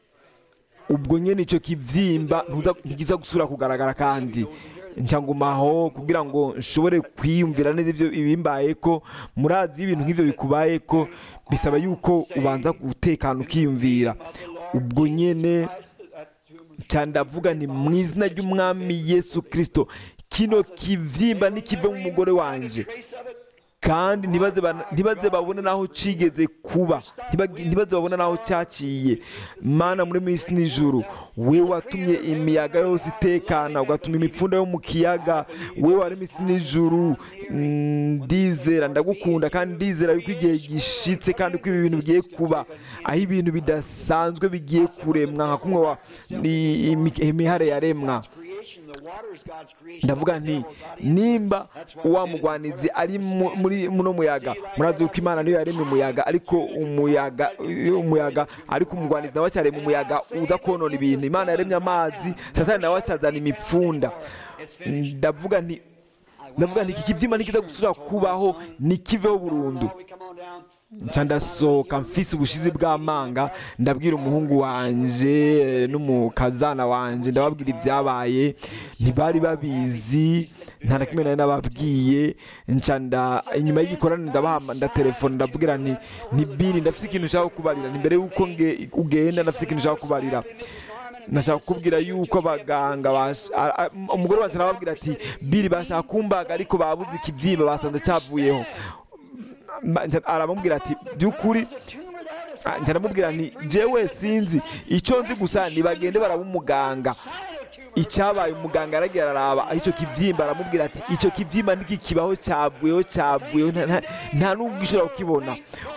Speaker 2: ubwo nyene icyo kivyimba ntuza- ntikiza gusubira kugaragara kandi nca ngumaho kugira ngo nshobore kwiyumvira neza ibyo ibimbaye ko murazi iyo ibintu nk'ivyo bikubaye ko bisaba yuko ubanza gutekana ukiyumvira ubwo nyene nca ndavuga ni mu izina ry'umwami yesu kirisito kino kivyimba ntikive mu mugore wanje
Speaker 1: trace of it.
Speaker 2: kandi ntibaze bana- ntibaze babone n'aho cigeze kuba Ntibag- ntibaze babone n'aho cyaciye mana muri minsi n'ijuru we watumye imiyaga yose itekana ugatuma imipfunda yo mu kiyaga we wari minsi n'ijuru Mm, ndizera ndagukunda kandi ndizera yuko igihe gishitse kandi ko ibi bintu bigiye kuba aho ibintu bidasanzwe bigiye kuremwa nka kumwe wa ni- imi- imihare yaremwa
Speaker 1: Creation, the water is God's creation.
Speaker 2: ndavuga nti nimba wa mugwanizi ari mu- muri muno muyaga murazi yuko imana niyo yaremye umuyaga ariko umuyaga umuyaga ariko umugwanizi nawe acyarema umuyaga uza konona ibintu imana yaremye amazi satani nawe acyazana imipfunda ndavuga nti ndavuga nti iki kibyima ntikiza gusubira kubaho nikiveho burundu
Speaker 1: Now we come on down
Speaker 2: nca ndasohoka mfise ubushizi bw'amanga ndabwira umuhungu wanje eh, n'umukazana wanje ndababwira ibyabaye ntibari babizi nta na kimwe nari nababwiye nca nda inyuma y'igikorane ndabaha ndatelefone ndabwira nti ntibiri ndafise ikintu nshaka kubarira ni mbere y'uko nge- ugenda ndafise ikintu nshaka kubarira nashaka kukubwira yuko abaganga bash- a- a- umugore wanje arababwira ati biri bashaka kumbaga ariko babuze ikibyimba basanze cyavuyeho Ma- nca- aramubwira ati by'ukuri Ah, nca ndamubwira nti jewe sinzi icyo nzi gusa nibagende baraba umuganga icyabaye umuganga aragira araraba aho icyo kibyimba aramubwira ati icyo kibyimba ntikikibaho cyavuyeho cyavuyeho nta- nta- nta n'ubwo ushobora kukibona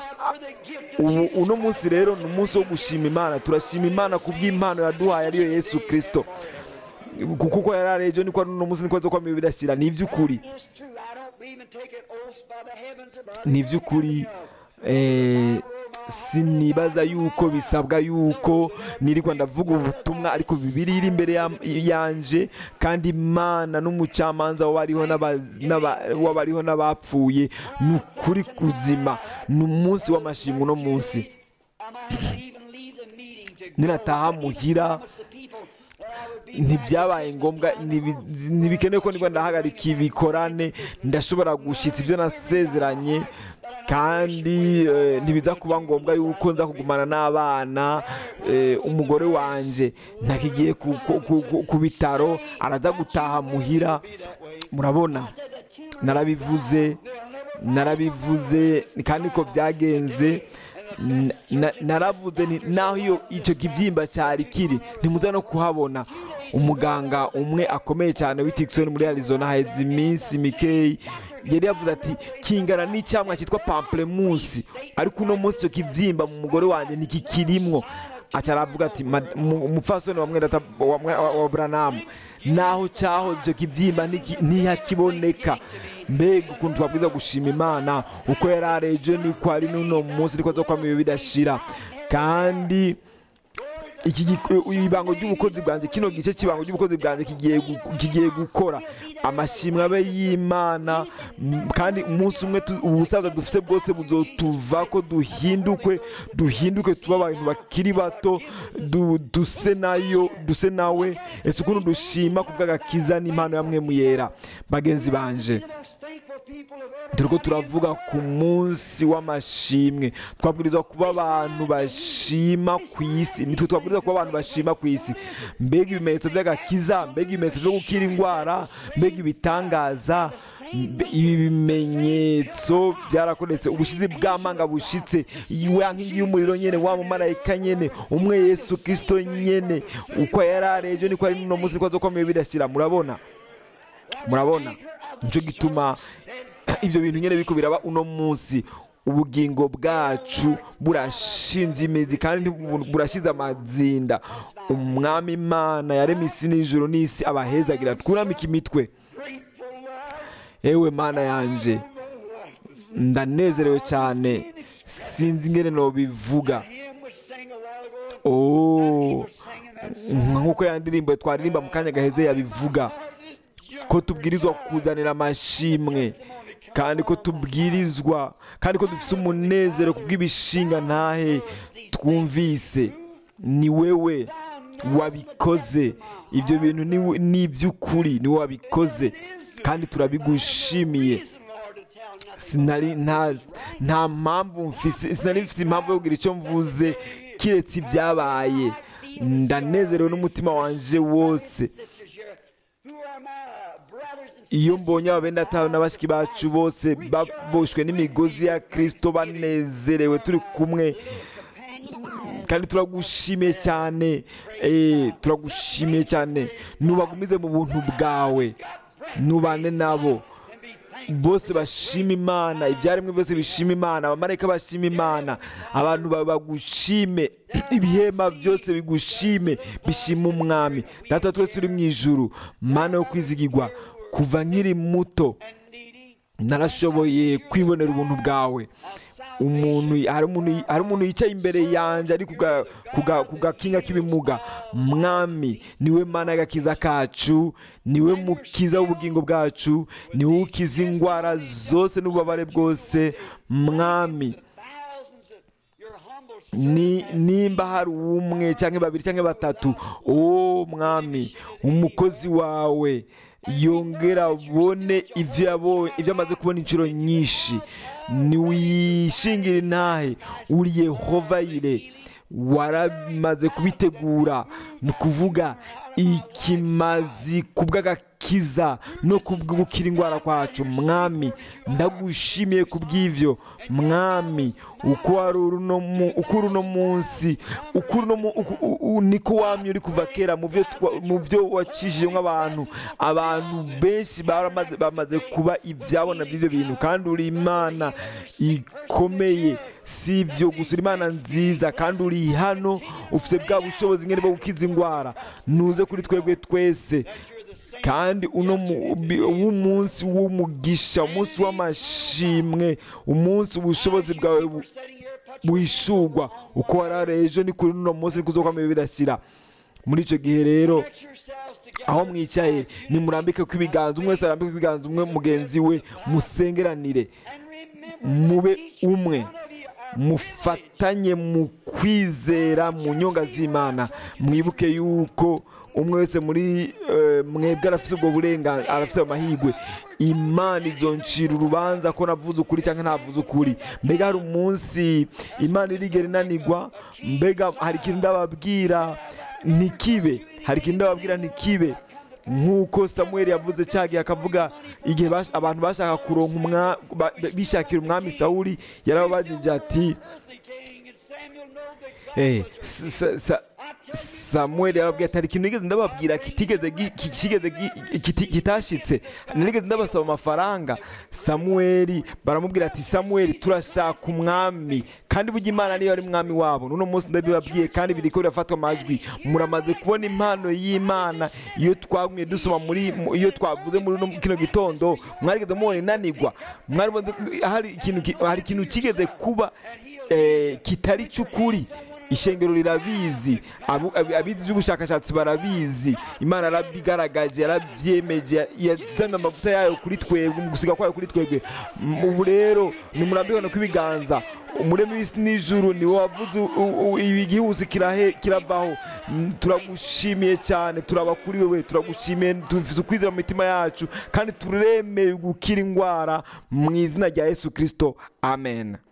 Speaker 2: ubu uno munsi rero ni umunsi wo gushima imana turashima imana ku bw'impano yaduhaye ariyo yesu kirisito kuko uko yari ari ejo niko ari uno munsi niko zo kwamira bidashira ni iby'ukuri
Speaker 1: It's true. I don't believe in taking oaths by the heavens above.
Speaker 2: ni iby'ukuri eh, sinibaza yuko bisabwa yuko nirirwa ndavuga ubutumwa ariko bibiri iri imbere ya- yanje kandi imana n'umucamanza w'abariho n'aba- n'aba- w'abariho n'abapfuye ni ukuri kuzima ni umunsi w'amashimwe uno munsi
Speaker 1: I might not even leave the meeting to go
Speaker 2: ninataha
Speaker 1: and
Speaker 2: muhira
Speaker 1: promise the people that I would be back
Speaker 2: ntibyabaye
Speaker 1: at
Speaker 2: ngombwa
Speaker 1: Christmas time
Speaker 2: ntibi- ntibikenewe ko niba ndahagarika ibikorane ndashobora gushyitsa ibyo nasezeranye kandi eh, ntibiza kuba ngombwa yuko nza kugumana n'abana eh, umugore wanjye ntakigiye ku- ku- ku- ku- ku bitaro araza gutaha muhira murabona narabivuze narabivuze kandi ko byagenze Na- na- naravuze nti naho iyo icyo kibyimba cyari kiri ntimuza no kuhabona umuganga umwe akomeye cyane w'itikisoni muri arizona haheze iminsi mikeyi yari yavuze ati kingana n'icyamwa cyitwa pamplemusi ariko uno munsi icyo kibyimba mu mugore wanjye ntikikirimwo aca aravuga ati "Ma- mu- umupfasoni wa mwenda wa, mwe- wa, wa buranamu naho cyahoze icyo kibyimba ntiki- ntihakiboneka mbega ukuntu twabwiza gushima imana uko yari ari ejo niko ari n'uno munsi niko zo kwama bidashira kandi iki gi- ibango ry'ubukozi bwanjye kino gice cy'ibango ry'ubukozi bwanjye kigiye gu- kigiye gukora amashimwe abe y'imana m- kandi umunsi umwe tu- ubusaza dufite bwose buzotuva ko duhindukwe duhinduke tuba abantu bakiri bato du- duse nayo duse nawe ese ukuntu dushima ku bw'agakiza n'impano ya mwe muyera bagenzi banje turiko turavuga ku munsi w'amashimwe twabwirizwa kuba abantu bashima ku isi nitwe twabwirizwa kuba abantu bashima ku isi mbega ibimenyetso by'agakiza mbega ibimenyetso byo gukira indwara mbega ibitangaza mbe- ibi bimenyetso byarakoretse ubushizi bw'amanga bushitse wa nkingi y'umuriro nyene wa mumarayika nyene umwe yesu kristo nyene uko yari ari ejo niko ari n'uno munsi niko azokomeye bidashira murabona murabona nicyo gituma ibyo bintu nyine biko biraba uno munsi ubugingo bwacu burashinze imizi kandi ntibu- burashize amazinda umwami imana yaremye isi n'ijoro n'isi abahezagira twunamike imitwe ewe mana yanje ndanezerewe cyane sinzi ingene nobivuga
Speaker 1: hymn was sang a while ago.
Speaker 2: oh
Speaker 1: Singing that
Speaker 2: nk'uko ya ndirimbo twaririmba mu kanya gaheze yabivuga ko tubwirizwa kuzanira amashimwe kandi ko tubwirizwa kandi ko dufite umunezero ku bw'ibishinga ntahe twumvise ni wewe wabikoze ibyo bintu ni- ni iby'ukuri ni wowe wabikoze kandi turabigushimiye
Speaker 1: reason, Lord, to tell nothing.
Speaker 2: sinari nta nta mpamvu mfise sinari mfise impamvu yo kugira icyo mvuze kiretse ibyabaye ndanezerewe n'umutima wanje wose
Speaker 1: Sisters here, who are my brothers and
Speaker 2: iyo mbonye ababendatawe n'abashiki bacu bose baboshwe n'imigozi ya kirisito banezerewe turi kumwe kandi turagushimiye cyane eh, turagushimiye cyane nubagumize mu buntu bwawe nubane nabo bose bashima imana ibyaremwe byose bishima imana abamarayika bashima imana abantu ba- bagushime ibihema byose bigushime bishima umwami data twese turi mu ijuru mana yo kwizigirwa kuva nkiri muto
Speaker 1: needy,
Speaker 2: narashoboye kwibonera ubuntu bwawe umuntu hari umuntu hari umuntu yicaye imbere yanjye ari kuga- kuga- ku gakinga k'ibimuga mwami niwe mana y'agakiza kacu niwe mukiza w'ubugingo bwacu niwe ukiza indwara zose n'ububabare bwose mwami ni nimba hari umwe cyangwa babiri cyangwa batatu o mwami umukozi wawe yongera abone ibyo yabonye ibyo amaze kubona inshuro nyinshi ntiwishingire intahe uri yehovayire waramaze kubitegura ni ukuvuga ikimazi ku bw'agakiza no ku bw'ugukira indwara kwacu mwami ndagushimiye ku bw'ibyo mwami uko wari uri uno mu- uko uri uno munsi uko uri uno mu- uku- u- u- niko wamye uri kuva kera mu byo twa- mu byo wacishijemo abantu abantu benshi baramaze- bamaze kuba ibyabona by'ibyo bintu kandi uri imana ikomeye si ibyo gusa uri imana nziza kandi uri hano ufite bwa bushobozi nyine bwo gukiza indwara nuze kuri twebwe twese kandi uno mu- bi- w'umunsi w'umugisha umunsi w'amashimwe umunsi ubushobozi bwawe bu- buhishurwa uko warare ejo ni kuri uno munsi niko uzokwama birashyira muri icyo gihe rero aho mwicaye nimurambike ko ibiganza umwe wese arambike ko ibiganza umwe mugenzi we musengeranire mube umwe mufatanye mu kwizera mu nyonga z'imana mwibuke yuko umwe wese muri eh, mwebwe arafite ubwo burenganzira arafite amahirwe imana izoncira urubanza ko navuze ukuri cyangwa ntavuze ukuri mbega hari umunsi imana irigera inanigwa mbega hari ikintu ndababwira ntikibe hari ikintu ndababwira ntikibe nk'uko samuel yavuze cya gihe akavuga igihe bash- abantu bashaka kuronka umwa- ba- bishakira umwami sawuli yarababajije ati Eh, sa- sa- sa- samuel yarababwiye ati hari ikintu nigeze ndababwira kitigeze gi- ki- kigeze gi- kiti- kitashitse nigeze ndabasaba amafaranga samuel baramubwira ati samuel turashaka umwami kandi burya imana niyo ari mwami wabo n'uno munsi ndabibabwiye kandi biriko birafatwa amajwi muramaze kubona impano y'imana iyo twagumye dusoma muri mu- iyo twavuze muri uno- kino gitondo mwarigeze mubona inanigwa mwari hari ikintu ki- hari ikintu kigeze kuba eh, kitari cy'ukuri ishengero rirabizi abu- abi- abizi by'ubushakashatsi barabizi imana yarabigaragaje yarabyemeje yazanye amavuta yayo kuri twebwe mu gusiga kwayo kuri twebwe M- ubu rero nimurambirane kw'ibiganza umurema w'isi n'ijuru ni wowe wavuze u- u- u- igihuse kirahe- kiravaho Mm, turagushimiye cyane turaba kuri wewe turagushimiye dufite ukwizera mu mitima yacu kandi turemeye gukira indwara mu izina rya yesu kirisito amen